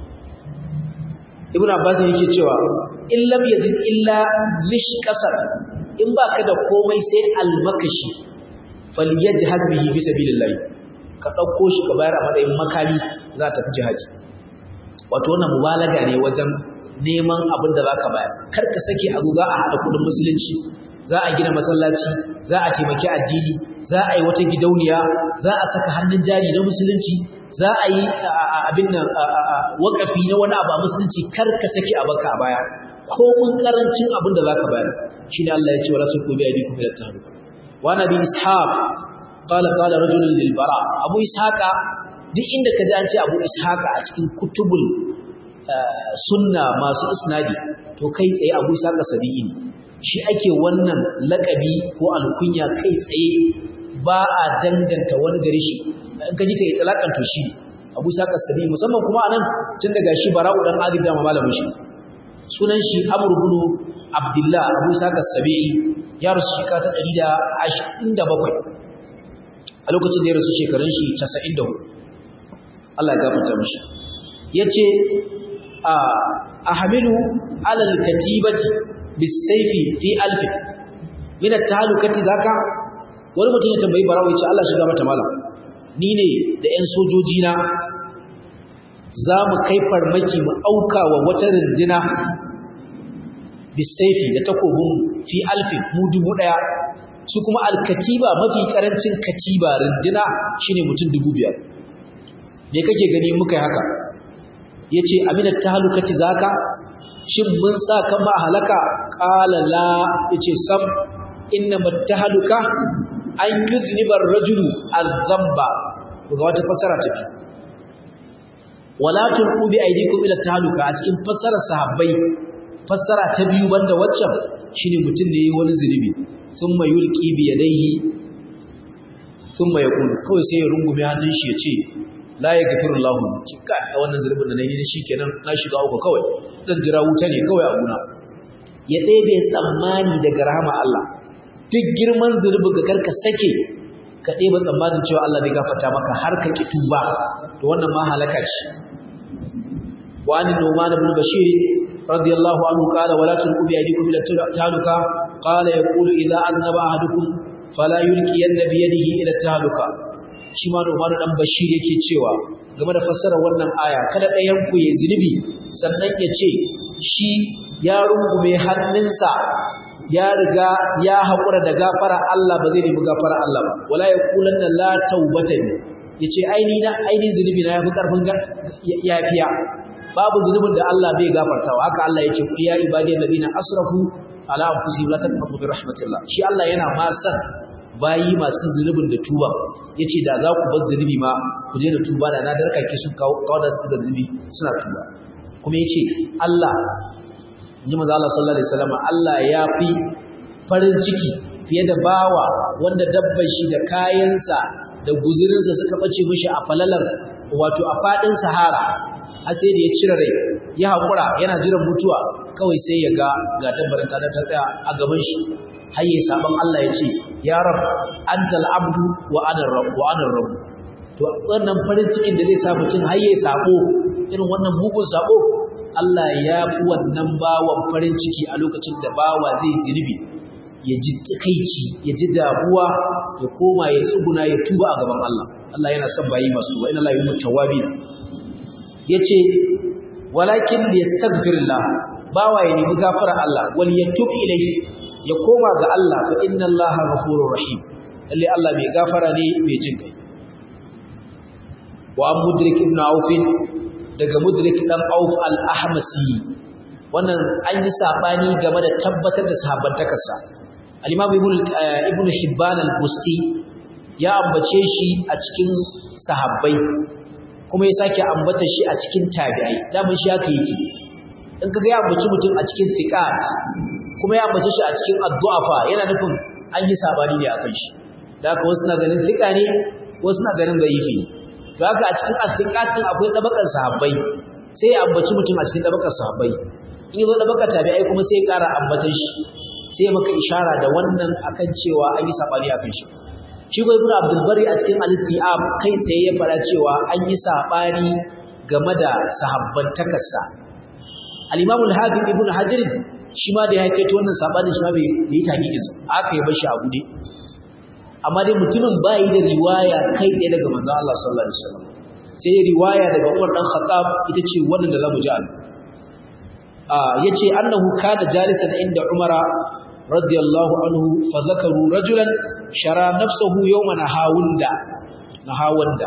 ibn abbas yake cewa in lam yajid illa mishqasar in baka da komai sai almakashi falyajhad bihi fi sabilillah ka dauko shi ka bayar a matsayin makami za ta fi jihadi wato wannan mubalaga ne wajen neman abin da zaka bayar kar ka sake a zo za a hada kudin musulunci za a gina masallaci za a taimaki addini za a yi wata gidauniya za a saka hannun jari na musulunci za a yi abin nan wakafi na wani abu a musulunci kar ka sake a baka a baya ko mun karancin abin da za ka bayar shi ne Allah ya ce wala tulqu bi aydikum ila tahluka wa nabi ishaq qala qala rajulun lil bara abu ishaqa duk inda ka ji an ce abu ishaqa a cikin kutubul sunna masu isnadi to kai tsaye abu ishaqa sabi'i ne shi ake wannan lakabi ko alkunya kai tsaye ba a danganta wani gare shi in ka ji ka yi talakan to shi abu saka sabi musamman kuma anan tun daga shi bara'u dan adib da malamin shi sunan shi amr ibn abdullah abu saka sabi ya rasu shekara ta 127 a lokacin da ya rasu shekarun shi 94 Allah ya gafarta mishi yace a ahmilu alal katibati bisaifi fi alfi min at-tahalukati zaka wani mutum ya tambayi barawo ya ce Allah shiga mata malam ni ne da ƴan sojoji na za mu kai farmaki mu auka wa wata rindina bisaifi da takobin fi alfin mu dubu daya su kuma alkatiba mafi karancin katiba rindina shine mutum dubu biyar me kake gani muka yi haka yace amina tahlukati zaka shin mun sa kan ma halaka qala la yace sam inna mattahaluka an yuzniba ar-rajulu adh-dhanba ga wata fasara ta biyu wala tulqu bi aydikum ila tahluka a cikin fassarar sahabbai fassara ta biyu banda waccan shine mutum ne wani zunubi thumma yulqi bi yadayhi thumma yaqul kawai sai ya rungume hannun shi ya ce la yaghfiru Allah kika a wannan zunubin da nayi shi kenan na shiga uku kawai zan jira wuta ne kawai a guna ya ɗebe tsammani daga rahama Allah duk girman zunubin ka karka sake ka ɗeba tsammanin cewa Allah zai gafarta maka har ka ki tuba to wannan ma halaka ce wa an numan ibn bashir radiyallahu anhu qala wala tulqu bi aydikum ila taluka qala yaqulu idha annaba ahadukum fala yulqi yannabi yadihi ila taluka shi ma numan dan bashir yake cewa game da fassarar wannan aya kada ɗayan ku ya zunubi sannan ya ce shi ya rungume hannunsa ya riga ya haƙura da gafara Allah ba zai nemi gafara Allah ba wala ya kulan da la taubata ne yace aini na aini zunubi na yafi karfin yafiya babu zunubin da Allah bai gafartawa haka Allah yace ku ya ibadiyal ladina asrafu ala anfusihim la taqnatu min rahmatillah shi Allah yana ma san bayi masu zunubin da tuba yace da za ku bar zunubi ma ku je da tuba da na darka ki su kawo da su da zunubi suna tuba kuma yace Allah ji maza Allah sallallahu alaihi wasallam Allah ya fi farin ciki fiye da bawa wanda dabbar shi da kayansa da guzurinsa suka bace mishi a falalar wato a fadin sahara har sai da ya cire rai ya hakura yana jiran mutuwa kawai sai ya ga ga dabbar ta ta tsaya a gaban shi har yayi saban Allah ya ce ya rab antal abdu wa ana rabb wa ana rabb to wannan farin cikin da zai sa mutum har yayi sabo irin wannan mugun sabo Allah ya fi wannan bawan farin ciki a lokacin da bawa zai zunubi ya ji takaici ya ji damuwa ya koma ya tsuguna ya tuba a gaban Allah Allah yana son bayi masu wa ina la yumu tawabi yace walakin yastaghfirullah bawa ya nemi gafara Allah wal yatub ilayhi ya koma ga Allah fa inna Allah ghafurur rahim lalle Allah mai gafara ne mai jin kai wa mudrik ibn auf daga mudrik dan auf al-ahmasi wannan an yi sabani game da tabbatar da sahabbantakarsa al-imam ibn hibban al-busti ya ambace shi a cikin sahabbai kuma ya sake ambata shi a cikin tabi'ai daman shi haka yake in kaga ya ambaci mutum a cikin thiqat kuma ya ambace shi a cikin addu'afa yana nufin an yi sabani ne akan shi da haka wasu na ganin thiqa ne wasu na ganin da'ifi to haka a cikin athiqat din akwai dabakan sahabbai sai ya ambaci mutum a cikin dabakan sahabbai in yazo dabakan tabi'ai kuma sai ya ƙara ambatan shi sai maka ishara da wannan akan cewa an yi sabani akan shi shi ko ibnu abdul bari a cikin al-istiab kai tsaye ya fara cewa an yi sabani game da sahabban takarsa al-imam al-hafiz ibnu hajar shi ma da ya kai to wannan sabani shi ma bai yi taqiqi aka yi bashi a gude amma dai mutumin bai da riwaya kai tsaye daga manzon Allah sallallahu alaihi wasallam sai riwaya daga Umar dan Khattab ita ce wannan da zamu ji an ah yace annahu kana jalisan inda Umara radiyallahu anhu fa zakaru rajulan shara nafsuhu yawman hawunda nahawanda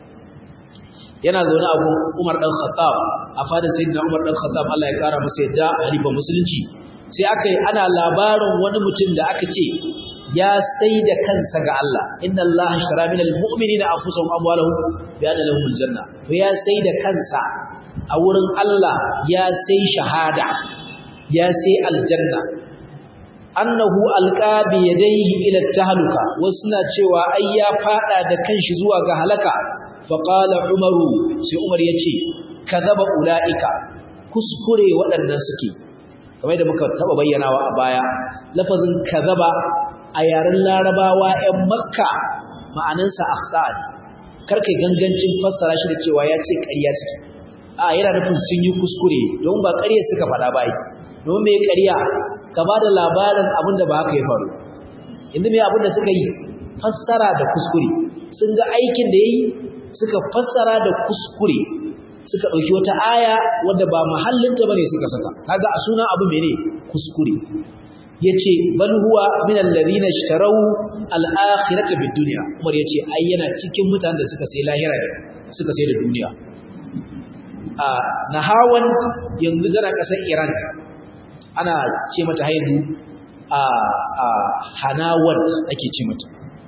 yana zaune a gun Umar dan Khattab a fadin sayyidina Umar dan Khattab Allah ya kara masa yadda halifa musulunci sai aka yi ana labarin wani mutum da aka ce ya sai da kansa ga Allah inna Allah shara min almu'minina anfusahum amwalahum bi anna lahum aljanna to ya sai da kansa a wurin Allah ya sai shahada ya sai aljanna annahu alqa bi yadayhi ila tahluka wasu na cewa ai ya fada da kanshi zuwa ga halaka fa qala umaru sai umar yace kadaba ulaika kuskure waɗannan suke kamar da muka taba bayyanawa a baya lafazin kadaba a yaren larabawa 'yan makka ma'anansa akhtad karkai gangancin fassara shi da cewa ya ce ƙarya suke a yana nufin sun yi kuskure don ba ƙarya suka faɗa ba yi don mai ƙarya ka ba da labarin abin da ba haka ya faru inda mai abin da suka yi fassara da kuskure sun ga aikin da ya yi suka fassara da kuskure suka ɗauki wata aya wadda ba mahallinta bane suka saka kaga a suna abu mene kuskure yace bal huwa min alladhina ishtaraw al-akhirata bid-dunya Umar yace ai yana cikin mutanen da suka sai lahira suka sai da duniya a nahawan yanzu gana kasar Iran ana ce mata haidu a a hanawan ake ce mata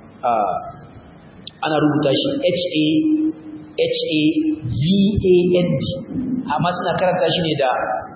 ana rubuta shi H A H A V A N D amma suna karanta shi ne da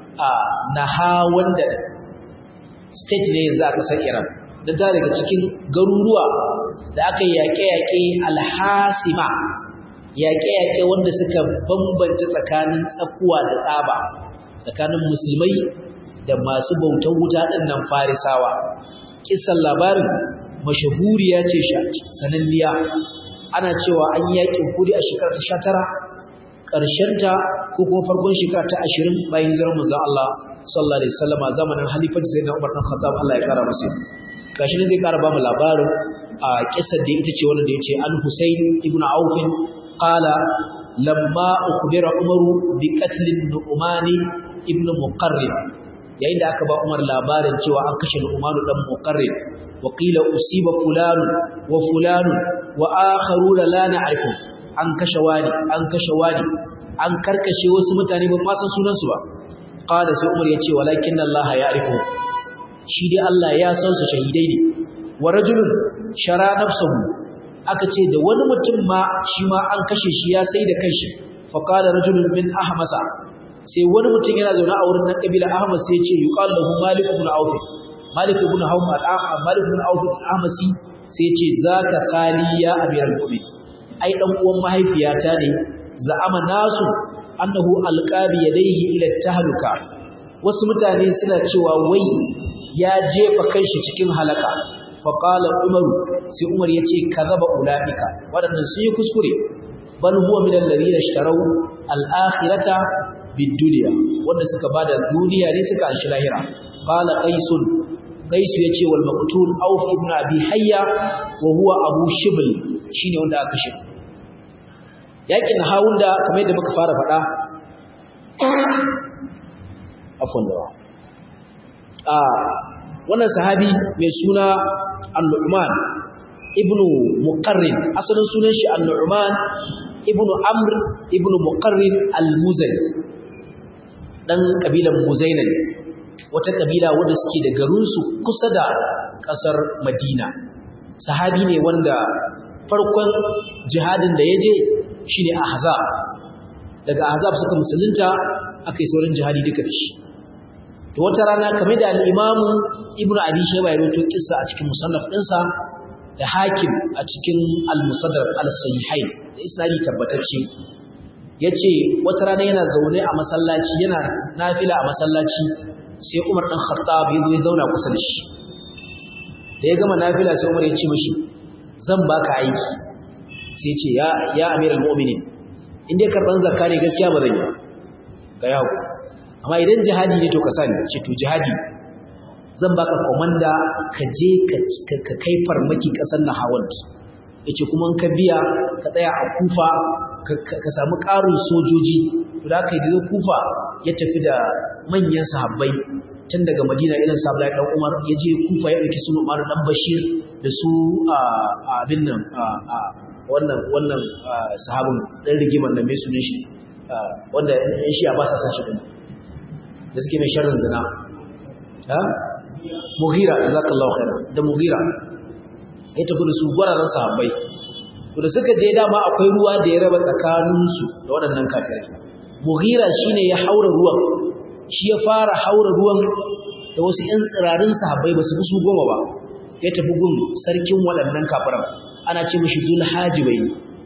nahawan da state ne yanzu aka san Iran da ta daga cikin garuruwa da aka yaƙe-yaƙe alhasima yaƙe-yaƙe wanda suka bambanta tsakanin tsakuwa da tsaba tsakanin musulmai da masu bautar wuta ɗin nan farisawa kisan labarin mashahuriya ce sananniya ana cewa an yi yaƙin kudi a shekara ta sha tara ƙarshenta ko kuma farkon shekara ta ashirin bayan hijirar manzon Allah sallallahu alaihi wasallam a zamanin halifanci sayyidina Umar bin Khattab Allah ya kara masa gashi ne zai kara ba mu labarin a kissar da ita ce wanda da yace Al Husayn ibn Auf qala lamma ukhbira Umar bi qatl Nu'man ibn Muqarrib yayin da aka ba Umar labarin cewa an kashe Nu'man dan Muqarrib wa qila usiba fulan wa fulan wa akharuna la na'rifu an kashe wani an kashe wani an karkashe wasu mutane ba ma san sunan su ba qala sai umar yace walakin Allah ya arifu shi dai Allah ya san su shahidai ne wa rajulun shara nafsuhu aka ce da wani mutum ma shi ma an kashe shi ya sai da kanshi fa qala rajulun min ahmasa sai wani mutum yana zaune a wurin nan kabila ahmas sai yace yuqal lahu malik ibn auf malik ibn hawm al-ahmad malik ibn auf al-ahmasi sai yace zaka khali ya amiral mu'min ai dan uwan mahaifiyata ne za'ama nasu annahu alqabi yadayhi ila tahluka wasu mutane suna cewa wai ya jefa kanshi cikin halaka fa qala umaru sai umar yace kazaba ulaika wadannan sun yi kuskure bal huwa min alladhina ishtaraw al-akhirata bid-dunya wanda suka bada duniya ne suka anshi lahira qala qaisun qais yace wal maqtul auf ibn abi hayya wa huwa abu shibl shine wanda aka kashe yakin hawunda kamar yadda muka fara faɗa afwan da a wannan sahabi mai suna al-Nu'man ibnu Muqarrin asalin sunan shi al-Nu'man ibnu Amr ibnu Muqarrin al-Muzani dan kabilan Muzaina ne wata kabila wanda suke da garin su kusa da kasar Madina sahabi ne wanda farkon jihadin da yaje shine Ahzab daga Ahzab suka musulunta aka yi saurin jihadi duka da shi to wata rana kamar da al-Imam Ibn Abi Shayba ya rawaito kissa a cikin musannaf ɗinsa da Hakim a cikin al-Musaddaq al-Sahihain da isnadi tabbatacce yace wata rana yana zaune a masallaci yana nafila a masallaci sai Umar dan Khattab ya zo ya zauna kusa da shi da ya gama nafila sai Umar ya ce mishi zan baka aiki sai ce ya ya amiral mu'minin in dai karban zakka ne gaskiya ba zan yi ga yawo amma idan jihadi ne to ka sani ce to jihadi zan baka komanda ka je ka kai farmaki kasar Nahawand yace kuma in ka biya ka tsaya a Kufa ka samu ƙarin sojoji to da kai da Kufa ya tafi da manyan sahabbai tun daga Madina irin sa Abdullahi dan Umar ya je Kufa ya dauki sunu Umar dan Bashir da su abin nan wannan wannan sahabin dan rigiman nan mai sunan shi wanda in shi ba sa san shi din da suke mai sharrin zina ha mughira jazakallahu khaira da mughira ya tafi da su gwararan sahabbai to da suka je dama akwai ruwa da ya raba tsakanin su da waɗannan kafirai mughira shine ya haura ruwan shi ya fara haura ruwan da wasu ƴan tsirarin sahabbai ba su fi su goma ba ya tafi gun sarkin waɗannan kafiran ana ce mishi zulhajibai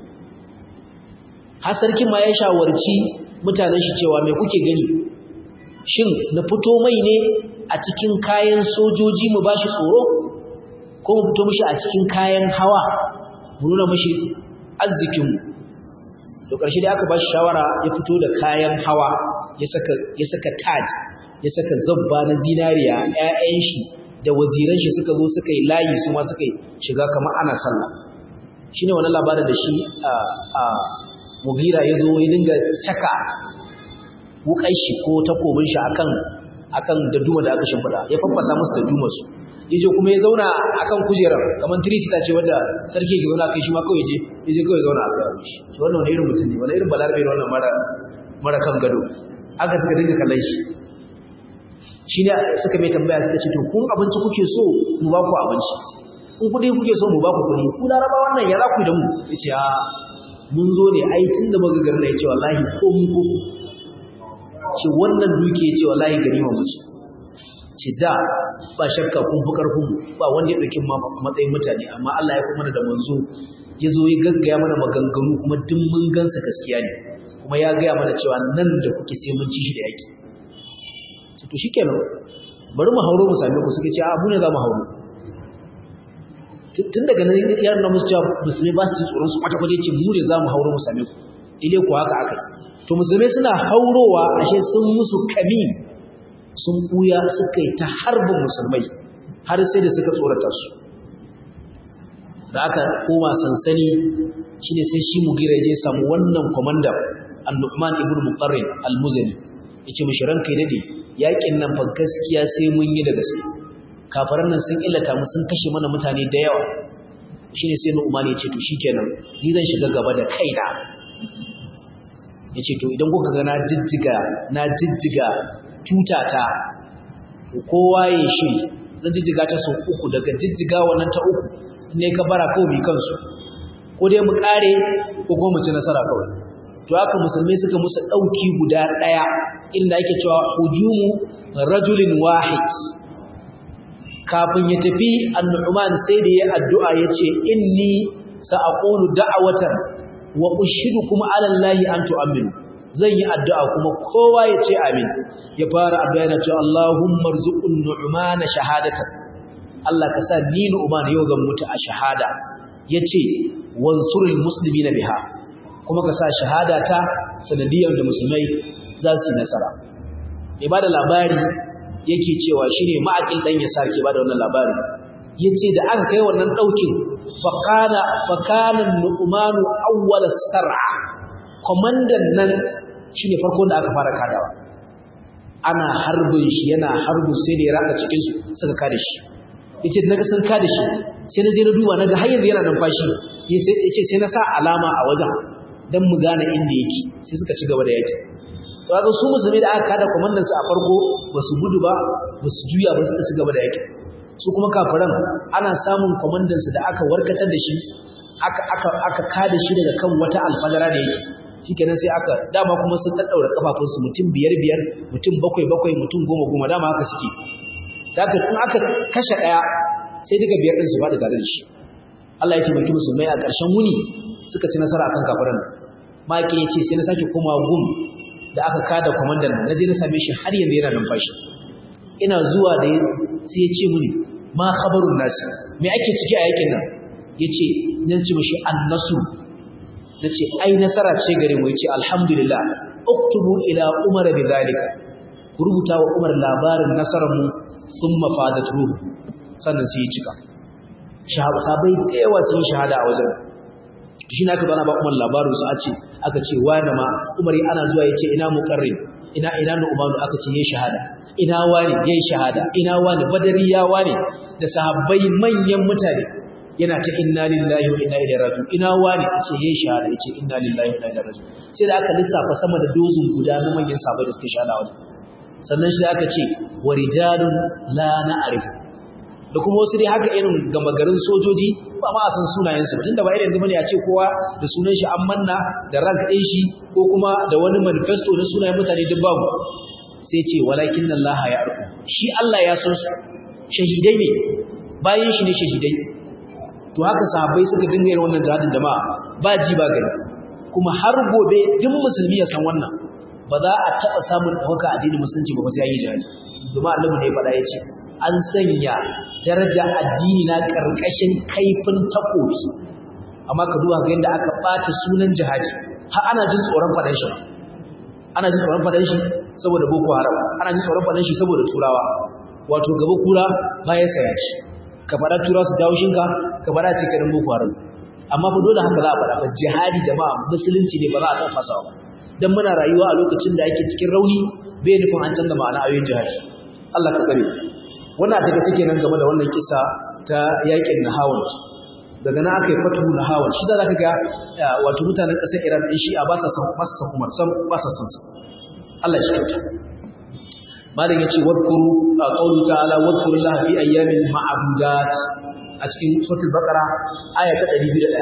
har sarkin ma ya shawarci mutanen shi cewa me kuke gani shin na fito mai ne a cikin kayan sojoji mu bashi tsoro ko mu fito mishi a cikin kayan hawa mu nuna mishi arzikin mu to ƙarshe dai aka bashi shawara ya fito da kayan hawa ya saka ya saka taj ya saka zabba na zinariya ƴaƴan shi da waziran shi suka zo suka yi layi su ma suka yi shiga kamar ana sallah shine wannan labarin da shi a mugira ya zo ya dinga caka wukan shi ko takobin shi akan akan daduma da aka shimfiɗa ya faffasa musu daduma su yaje kuma ya zauna akan kujerar kamar tirisita ce wanda sarki ke zauna kai shi ma kawai je yaje kawai zauna akan shi to wannan wani irin mutum ne wani irin balarabe ne wannan mara mara kan gado aka suka dinga kallon shi shi ne suka mai tambaya suka ce to kun abinci kuke so mu ba ku abinci in kuɗi kuke so mu ba ku kuɗi ku laraba wannan ya za ku da mu ya ce a mun zo ne ai tun da muka garna ya ce wallahi ko mun ko ce wannan duke ya ce wallahi gari ma musu ce da ba shakka kun fi karfin mu ba wanda ya ɗauki matsayin mutane amma Allah ya kuma da manzo ya zo ya gaggaya mana maganganu kuma duk mun gansa gaskiya ne kuma ya gaya mana cewa nan da kuke sai mun ci shi da yaki to shikenan bari mu hauro mu same ku suke ce a mu ne za mu hauro tun daga nan ya nuna musu cewa musulmai ba su ji tsoron su kwata kwata ce mu ne za mu hauro mu same ku ile ku haka aka to musulmai suna haurowa ashe sun musu kamin sun buya suka yi ta harbin musulmai har sai da suka tsorata su da aka koma sansani shine sai shi mugira ya je samu wannan komanda an-nu'man ibn muqarrin al-muzani yace mishi ranka dade yakin nan fa gaskiya sai mun yi da gaske kafaran nan sun illata mu sun kashe mana mutane da yawa shine sai nu'man ya ce to shikenan ni zan shiga gaba da kaina yace to idan kuka ga na jijjiga na jijjiga tutata kowa ya shi zan jijjiga ta sau uku daga jijjiga wannan ta uku ne ka bara kawai kansu ko dai mu kare ko kuma mu ci nasara kawai to haka musulmai suka musu dauki guda daya inda ake cewa hujumu rajulin wahid kafin ya tafi annu'man sai da ya addu'a yace inni sa'aqulu da'watan wa ushidukum 'ala allahi an tu'minu zan yi addu'a kuma kowa ya ce amin ya fara addu'a yana cewa Allahumma rzuqun nu'mana shahadatan Allah ka sa ni nu'man yau zan mutu a shahada yace wansurul muslimina biha kuma ka sa shahada ta sanadiyar da musulmai za su yi nasara mai bada labari yake cewa shine ma'aqil dan ya sarki bada wannan labari yace da aka kai wannan daukin faqana fakanan nu'manu awwal sar'a komandan nan shine farkon da aka fara kadawa ana harbin shi yana harbin sai da ya raka cikin su suka kada shi yace naga sun kada shi sai na je na duba naga har yanzu yana numfashi yace sai na sa alama a wajen dan mu gane inda yake sai suka ci gaba da yaki to kaga su musulmi da aka kada komandan su a farko basu gudu ba basu juya ba suka ci gaba da yaki su kuma kafiran ana samun komandan su da aka warkatar da shi aka aka aka kada shi daga kan wata alfadara da yake shikenan sai aka dama kuma sun daddaura kafafun su mutum biyar biyar mutum bakwai bakwai mutum goma goma dama haka suke daga in aka kashe daya sai duka biyar din su ba da tare da shi Allah ya taimaki musulmai a ƙarshen wuni suka ci nasara akan kafiran maki yace sai na sake komawa gum da aka kada komandan nan naje na same shi har yanzu yana numfashi ina zuwa da sai ya ce mini ma khabarun nasi me ake ciki a yakin nan yace nan ce mishi annasu nace ai nasara ce gare mu yace alhamdulillah uktubu ila umar bidhalika ku rubuta wa umar labarin nasarar mu thumma fadat ruhu sannan sai ya cika sahabai da yawa sun yi shahada a wajen shi na ka bana ba umar labarin su a ce aka ce wani ma umar ana zuwa ya ce ina muƙarrin ina ina na umaru aka ce yayi shahada ina wani yayi shahada ina wani badari ya wani da sahabbai manyan mutane yana ta inna lillahi wa inna ilaihi raji'un ina wani ce yayi shahada yace inna lillahi wa inna ilaihi raji'un sai da aka lissafa sama da dozin guda na manyan sahabbai da suka shahada wajen sannan shi aka ce wa rijalun la na'rifu da kuma wasu dai haka irin gama garin sojoji ba ma a san sunayensu ba tunda ba irin zama ne a ce kowa da sunan shi an manna da rank ɗin shi ko kuma da wani manifesto na sunayen mutane duk babu sai ce walakin Allah ya arku shi Allah ya san su shahidai ne bayan shi ne shahidai to haka sahabbai suka dinga yin wannan jihadin jama'a ba ji ba gani kuma har gobe duk musulmi ya san wannan ba za a taɓa samun ɗaukaka addinin musulunci ba sai ya yi jihadi domin annabi ne ya faɗa ya ce an sanya daraja addini na ƙarƙashin kaifin takobi amma ka duba ga yadda aka ɓata sunan jihadi har ana jin tsoron faɗan shi ana jin tsoron faɗan shi saboda boko haram ana jin tsoron faɗan shi saboda turawa wato gaba kura baya saya shi ka faɗa tura su dawo shinka ka faɗa ce kaɗan boko haram amma fa dole haka za a faɗa fa jihadi jama'a musulunci ne ba za a san fasa ba dan muna rayuwa a lokacin da ake cikin rauni bai nufin an canza ma'ana ayoyin jihadi Allah ka tsare wannan a take suke nan game da wannan kisa ta yakin Nahawan daga nan aka yi fatu Nahawan shi za ka ga wato mutanen ƙasar Iran ɗin shi a ba sa san ba sa san Umar san ba sa san sa Allah shi kyauta malam yace wadhkuru qawlu ta'ala wadhkuru Allah fi ayyamin ma'dudat a cikin suratul baqara aya ta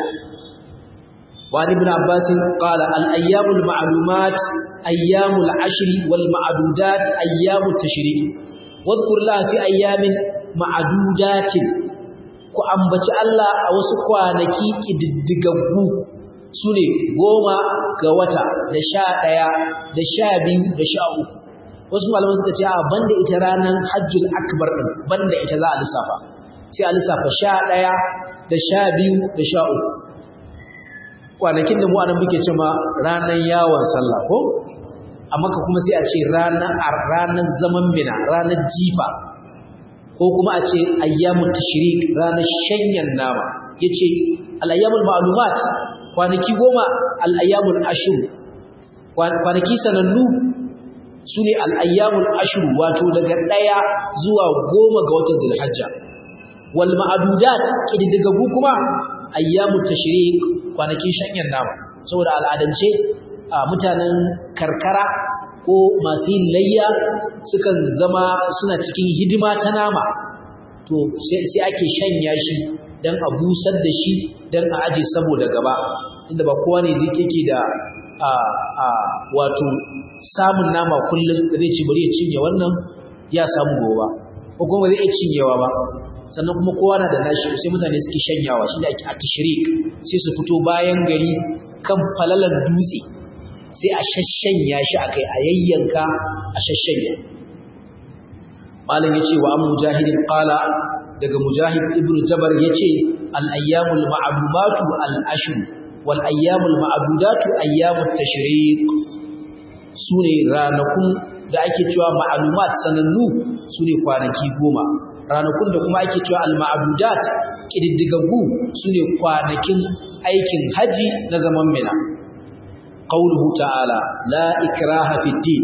201 wa ibn abbas qala al ayyamul ma'lumat ayyamul ashri wal ma'dudat ayyamut tashrik wadhkuru Allah fi ayyamin ma'dudatin ku ambaci Allah a wasu kwanaki kididdigaggu sune goma ga wata da sha ɗaya da sha biyu da sha uku wasu malaman suka ce a banda ita ranar hajjul akbar ɗin banda ita za a lissafa sai a lissafa sha ɗaya da sha biyu da sha uku kwanakin da mu anan muke ce ma ranar yawon sallah ko a maka kuma sai a ce ranar zaman mina ranar jifa ko kuma a ce ayyamun tashrik ranar shanyan nama yace al-ayyamul ma'lumat kwanaki goma al-ayyamul ashur kwanaki sanannu sune al-ayyamul ashur wato daga daya zuwa goma ga watan zulhajja wal ma'dudat kididdigagu kuma ayyamut tashrik kwanakin shanyan nama saboda al'adance mutanen karkara ko masu yin layya sukan zama suna cikin hidima ta nama to sai ake shanya shi don a busar da shi don a aje saboda gaba inda ba kowa ne zai keke da wato samun nama kullum da zai ci bari ya cinye wannan ya samu gobe ko kuma zai iya cinyewa ba sannan kuma kowa na da nashi sai mutane suke shanyawa shi da ake a tashrik sai su fito bayan gari kan falalan dutse sai a shashanya shi akai a yayyanka a shashanya malam yace wa an mujahidin qala daga mujahid ibn jabar yace al ayyamul ma'lumatu al ashr wal ayyamul ma'dudatu ayyamut tashriq sune ranakun da ake cewa ma'lumat sanannu sune kwanaki goma ranakun da kuma ake cewa al ma'dudat kididdigaggu sune kwanakin aikin haji na zaman mina قوله تعالى لا إكراه في الدين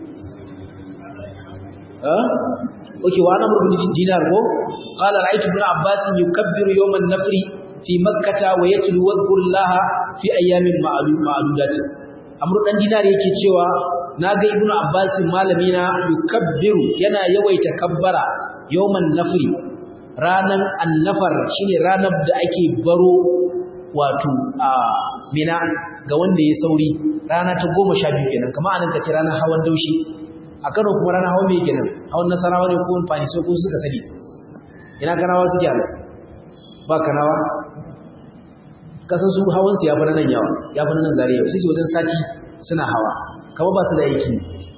أه؟ أوكي وأنا أمر بن دينار هو قال رأيت ابن عباس يكبر يوم النفر في مكة ويتلو واذكر الله في أيام معدودات أمر بن دينار yake cewa naga ibn Abbas malamina yukabbiru yana yawaita kabbara yawman nafri ranan annafar shine ranar da ake baro wato a mina ga wanda ya sauri rana ta goma sha biyu kenan kama anan ka ce ranar hawan daushi a kano kuma ranar hawan mai kenan hawan nasarawa ne ko fani so ko suka sani ina kanawa suke ala ba kanawa kasan su hawan su ya fi nan yawa ya fi nan zariya su ce wajen sati suna hawa kama ba su da aiki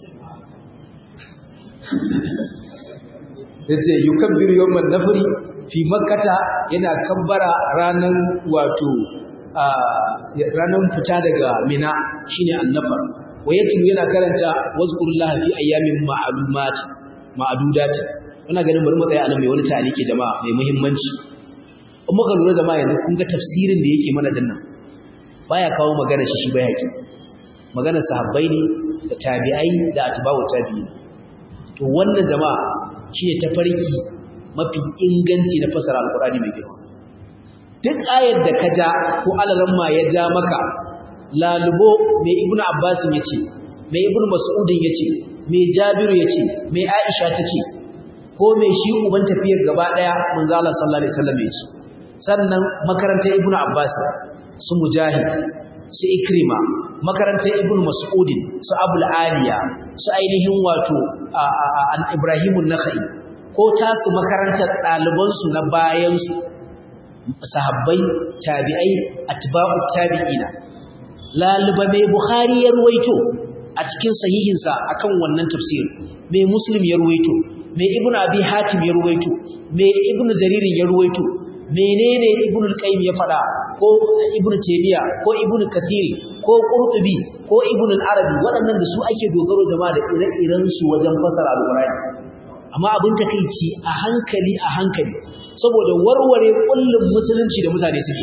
ya ce yukabbir yawman nafri fi makkata yana kabbara ranar wato ranar fita daga mina shine annafar wayatu yana karanta wazkurullaha fi ayyamin ma'lumat ma'dudat muna ganin bari mu tsaya anan mai wani taliki jama'a mai muhimmanci in muka lura jama'a yanzu kun ga tafsirin da yake mana dinnan baya kawo magana shi shi bai haƙi magana sahabbai ne da tabi'ai da atba'u tabi'in to wannan jama'a shine tafarki mafi inganci na fasara alqur'ani mai girma duk ayar da ka ja ko alaramma ya ja maka lalubo mai ibnu abbasin yace mai ibnu mas'udin yace mai jabiru yace mai aisha tace ko mai shi uban tafiyar gaba daya manzo Allah sallallahu alaihi wasallam yace sannan makarantar ibnu abbas su mujahid su ikrima makarantar ibnu mas'udin su abul aliya su ainihin wato an ibrahimun nakhai ko tasu makarantar ɗalibansu na bayansu sahabbai tabi'ai atba'u tabi'ina laliba mai bukhari ya ruwaito a cikin sahihinsa akan wannan tafsir mai muslim ya ruwaito mai ibnu abi hatim ya ruwaito mai ibnu jarir ya ruwaito menene ibnu al-qayyim ya fada ko ibnu taymiya ko ibnu kathiri ko qurtubi ko ibnu al-arabi waɗannan da su ake dogaro jama'a da ire-iren su wajen fasara al-qur'ani amma abin takeici a hankali a hankali saboda warware kullum musulunci da mutane suke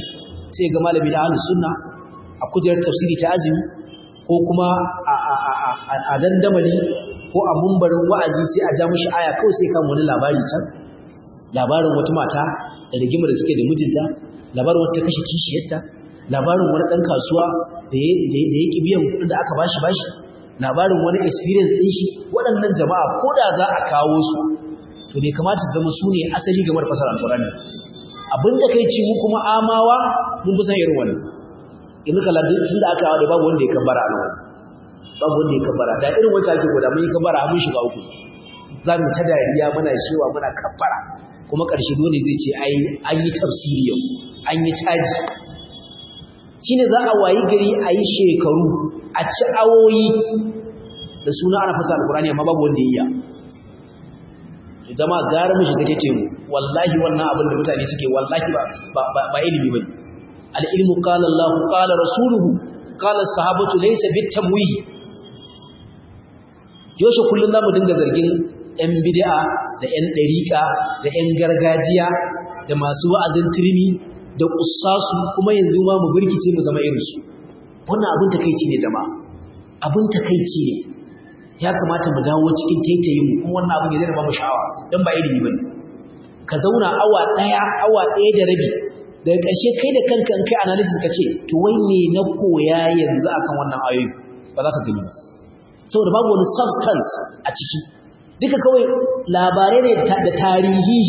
sai ga malami da ahlus sunna a kujerar tafsiri ta azumi ko kuma a dandamali ko a mumbarin wa'azi sai a ja mushi aya kawai sai kan wani labari can labarin wata mata da rigimar da suke da mijinta labarin wata kashe kishiyarta labarin wani ɗan kasuwa da ya ƙi biyan kuɗin da aka bashi bashi labarin wani experience ɗin shi waɗannan jama'a ko da za a kawo su to bai kamata su zama su ne asali game da fasar alƙur'ani abin da kai ci mu kuma amawa mun fi san irin wannan yanzu kala tun da aka haɗe babu wanda ya kabbara a nan babu wanda ya kabbara da irin wata ake gwada mun yi kabbara mun shiga uku za mu ta dariya muna shewa muna kabbara kuma ƙarshe dole zai ce ai an yi tafsiri yau an yi caji shine za a wayi gari a yi shekaru a ci awoyi da suna ana fasa alkurani amma babu wanda ya yi jama'a gara mu shiga tete mu wallahi wannan abin da mutane suke wallahi ba ba ilimi bane al-ilmu qala Allah qala rasuluhu qala sahabatu laysa bitamwihi yoshe kullun zamu dinga zargin yan bid'a da yan dariqa da yan gargajiya da masu wa'azin turmi da kussasu kuma yanzu ma mu birkice mu zama irinsu wannan abin takeici ne jama'a abin takeici ne ya kamata mu dawo cikin taitayin mu kuma wannan abin ya zama babu sha'awa dan ba ilimi bane ka zauna awa daya awa daya da rabi daga ƙarshe kai da kanka kai analysis ka ce to wai me na koya yanzu akan wannan ayoyi ba za ka gani ba saboda babu wani substance a ciki duka kawai labarai ne da tarihi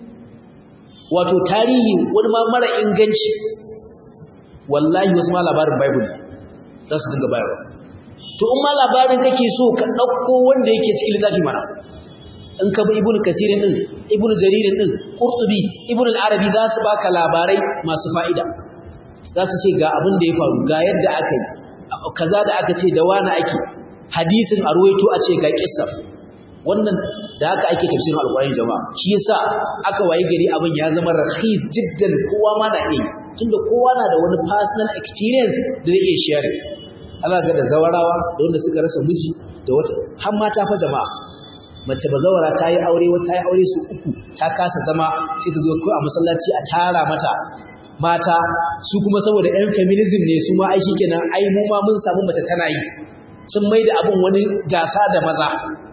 wato tarihi wani ma mara inganci wallahi wasu ma labarin bible za su dinga bayarwa to in ma labarin kake so ka ɗauko wanda yake cikin littafi mana in ka bi ibnu kasirin din ibnu jaririn din qurtubi ibnu al-arabi za su baka labarai masu fa'ida za su ce ga abin da ya faru ga yadda aka yi kaza da aka ce da wani ake hadisin a ruwaito a ce ga kissar wannan da haka ake tafsirin alƙur'ani jama'a shi yasa aka wayi gari abin ya zama rakhis jiddan kowa ma na iya tunda kowa na da wani personal experience da zai iya share Allah ga da zawarawa da wanda suka rasa miji da wata har mata fa jama'a mace bazawara ta yi aure wata yi aure su uku ta kasa zama sai ta zo ko a masallaci a tara mata mata su kuma saboda yan feminism ne su ma ai shikenan ai mu ma mun samu mace tana yi sun mai da abin wani gasa da maza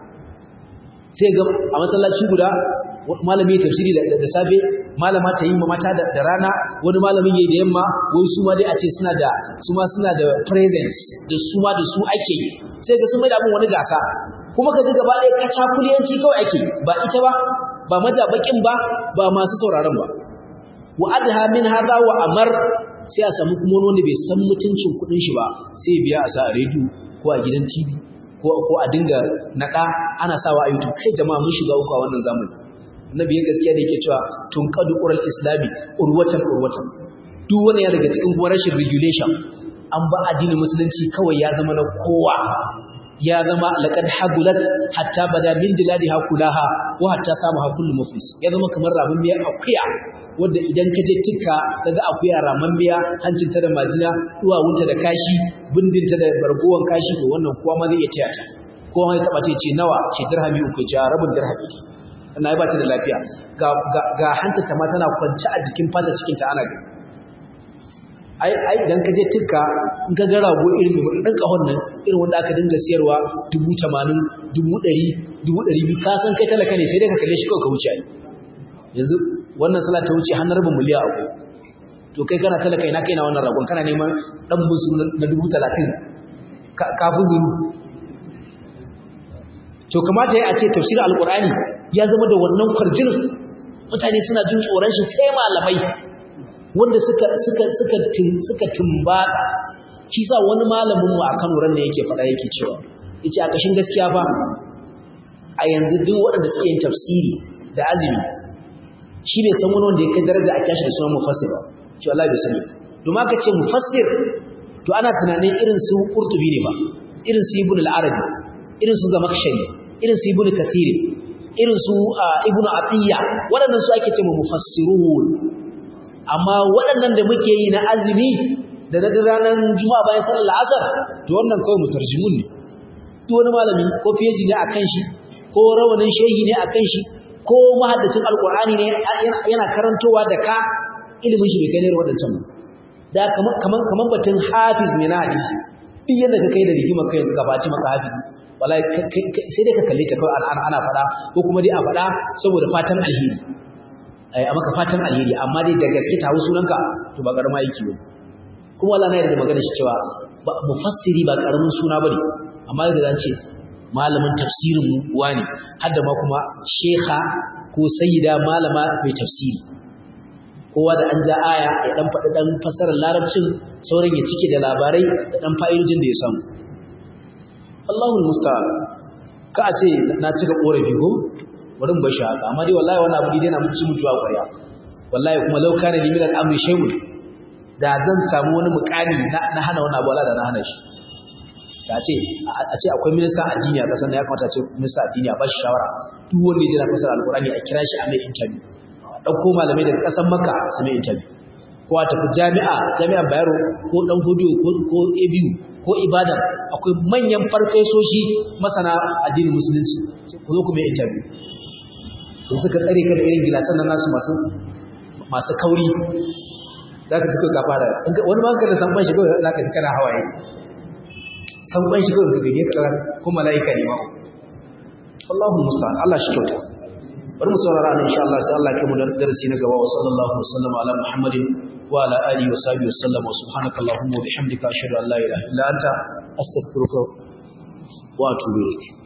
sai ga a masallaci guda malami ya tafsiri da safe malama ta yi mata da rana wani malamin yayi da yamma wai su ma dai a ce suna da su ma suna da presence da su ma da su ake yi sai ga sun mai da abin wani gasa kuma ka ji gaba ɗaya kacakuliyanci kawai ake ba ita ba ba majabakin ba ba masu sauraron ba wa adha min hadha wa amar sai a samu kuma wanda bai san mutuncin kuɗin shi ba sai ya biya a sa a rediyo ko a gidan TV ko ko a dinga nada ana sawa a YouTube kai jama'a mun shiga uku a wannan zamani annabi ya gaskiya da yake cewa tun qadu qural islami urwatan urwatan duk wani ya daga cikin kuma rashin regulation an ba addinin musulunci kawai ya zama na kowa ya zama laqad hadulat hatta bada min jiladiha kulaha wa hatta samaha kullu muflis ya zama kamar rabin miya akuya wanda idan ka je tikka kaga akuya raman miya hancinta da majina duwawunta da kashi bindinta da bargowan kashi to wannan kowa ma zai iya taya ta kowa ya taba ce ce nawa ce dirhami uku ce rabin dirhami ana yi ba ta da lafiya ga ga hantata ma tana kwance a jikin fata cikin ta ana gani ai ai idan ka je tikka in ka ga rago irin mai dan kahon nan irin wanda aka dinga siyarwa 80 100 200 ka san kai talaka ne sai dai ka kalle shi kawai ka wuce ai yanzu wannan sallah ta wuce har rabin miliyan abu to kai kana talaka ina kai na wannan ragon kana neman dan busu na 30 ka fi zuru to kamata ya ce tafsir alqur'ani ya zama da wannan kwarjinin mutane suna jin tsoron shi sai malamai wanda suka suka suka suka tumbata shi sa wani malamin mu a Kano ran ne yake faɗa yake cewa yace a kashin gaskiya fa a yanzu duk waɗanda suke yin tafsiri da azumi shi bai san wani wanda ya kai daraja a kyashi da sunan mufassir ba ce Allah bai sani domin aka ce mufassir to ana tunanin irin su Qurtubi ne ba irin su Ibn al-Arabi irin su Zamakhshari irin su Ibn Kathir irin su Ibn Atiyya waɗannan su ake ce mufassirun amma waɗannan da muke yi na azumi da na ranar juma'a bayan sallar asar to wannan kawai mutarjimun ne duk wani malami ko feji ne akan shi ko rawanin shehi ne akan shi ko mahaddacin alkur'ani ne yana karantowa da ka ilimin shi bai kai ne waɗancan ba da kaman kaman batun hafiz ne na hadisi duk yadda ka kai da rigima kai yanzu gabaci maka hafiz wallahi sai dai ka kalle ta kawai ana ana fada ko kuma dai a fada saboda fatan alheri ai a maka fatan alheri amma dai da gaske tawo sunanka to ba karama yake ba kuma wallahi na yarda magana shi cewa mufassiri ba karamin suna bane amma da zan ce malamin tafsirin wani hadda ma kuma shekha ko sayyida malama mai tafsiri kowa da an ja aya ya dan faɗi dan fasarar larabcin sauran ya cike da labarai da dan fa'idodin da ya samu Allahul musta'an ka a ce na cika korafi ko wurin bashi haka amma dai wallahi wannan abu dai na mutu mutuwa ƙwarya wallahi kuma law kana li min al-amri shay'un da zan samu wani mukami na hana wannan abu da na hana shi da ce a ce akwai minista addini a kasar da ya kamata ce minista addini a bashi shawara duk wanda ya jira fasar alkurani a kira shi a mai interview a ɗauko malamai daga ƙasar maka su mai interview ko a tafi jami'a jami'a bayero ko ɗan hudu ko abu ko ibadan akwai manyan farfesoshi masana addinin musulunci ku zo ku mai interview don suka tsare ka da irin gilasan nan nasu masu masu kauri za ka ci kai kafa da wani ma ka da san ban shi kawai za ka ci kana hawaye san ban shi kawai gare ka ko malaika ne ma Allahu musta'an Allah shi kyauta bari mu saurara nan insha Allah sai Allah ya kai mu darasi na gaba wa sallallahu alaihi wasallam ala muhammadin wa ala alihi wa sahbihi wasallam wa subhanaka allahumma wa bihamdika ashhadu an la ilaha illa anta astaghfiruka wa atubu ilaik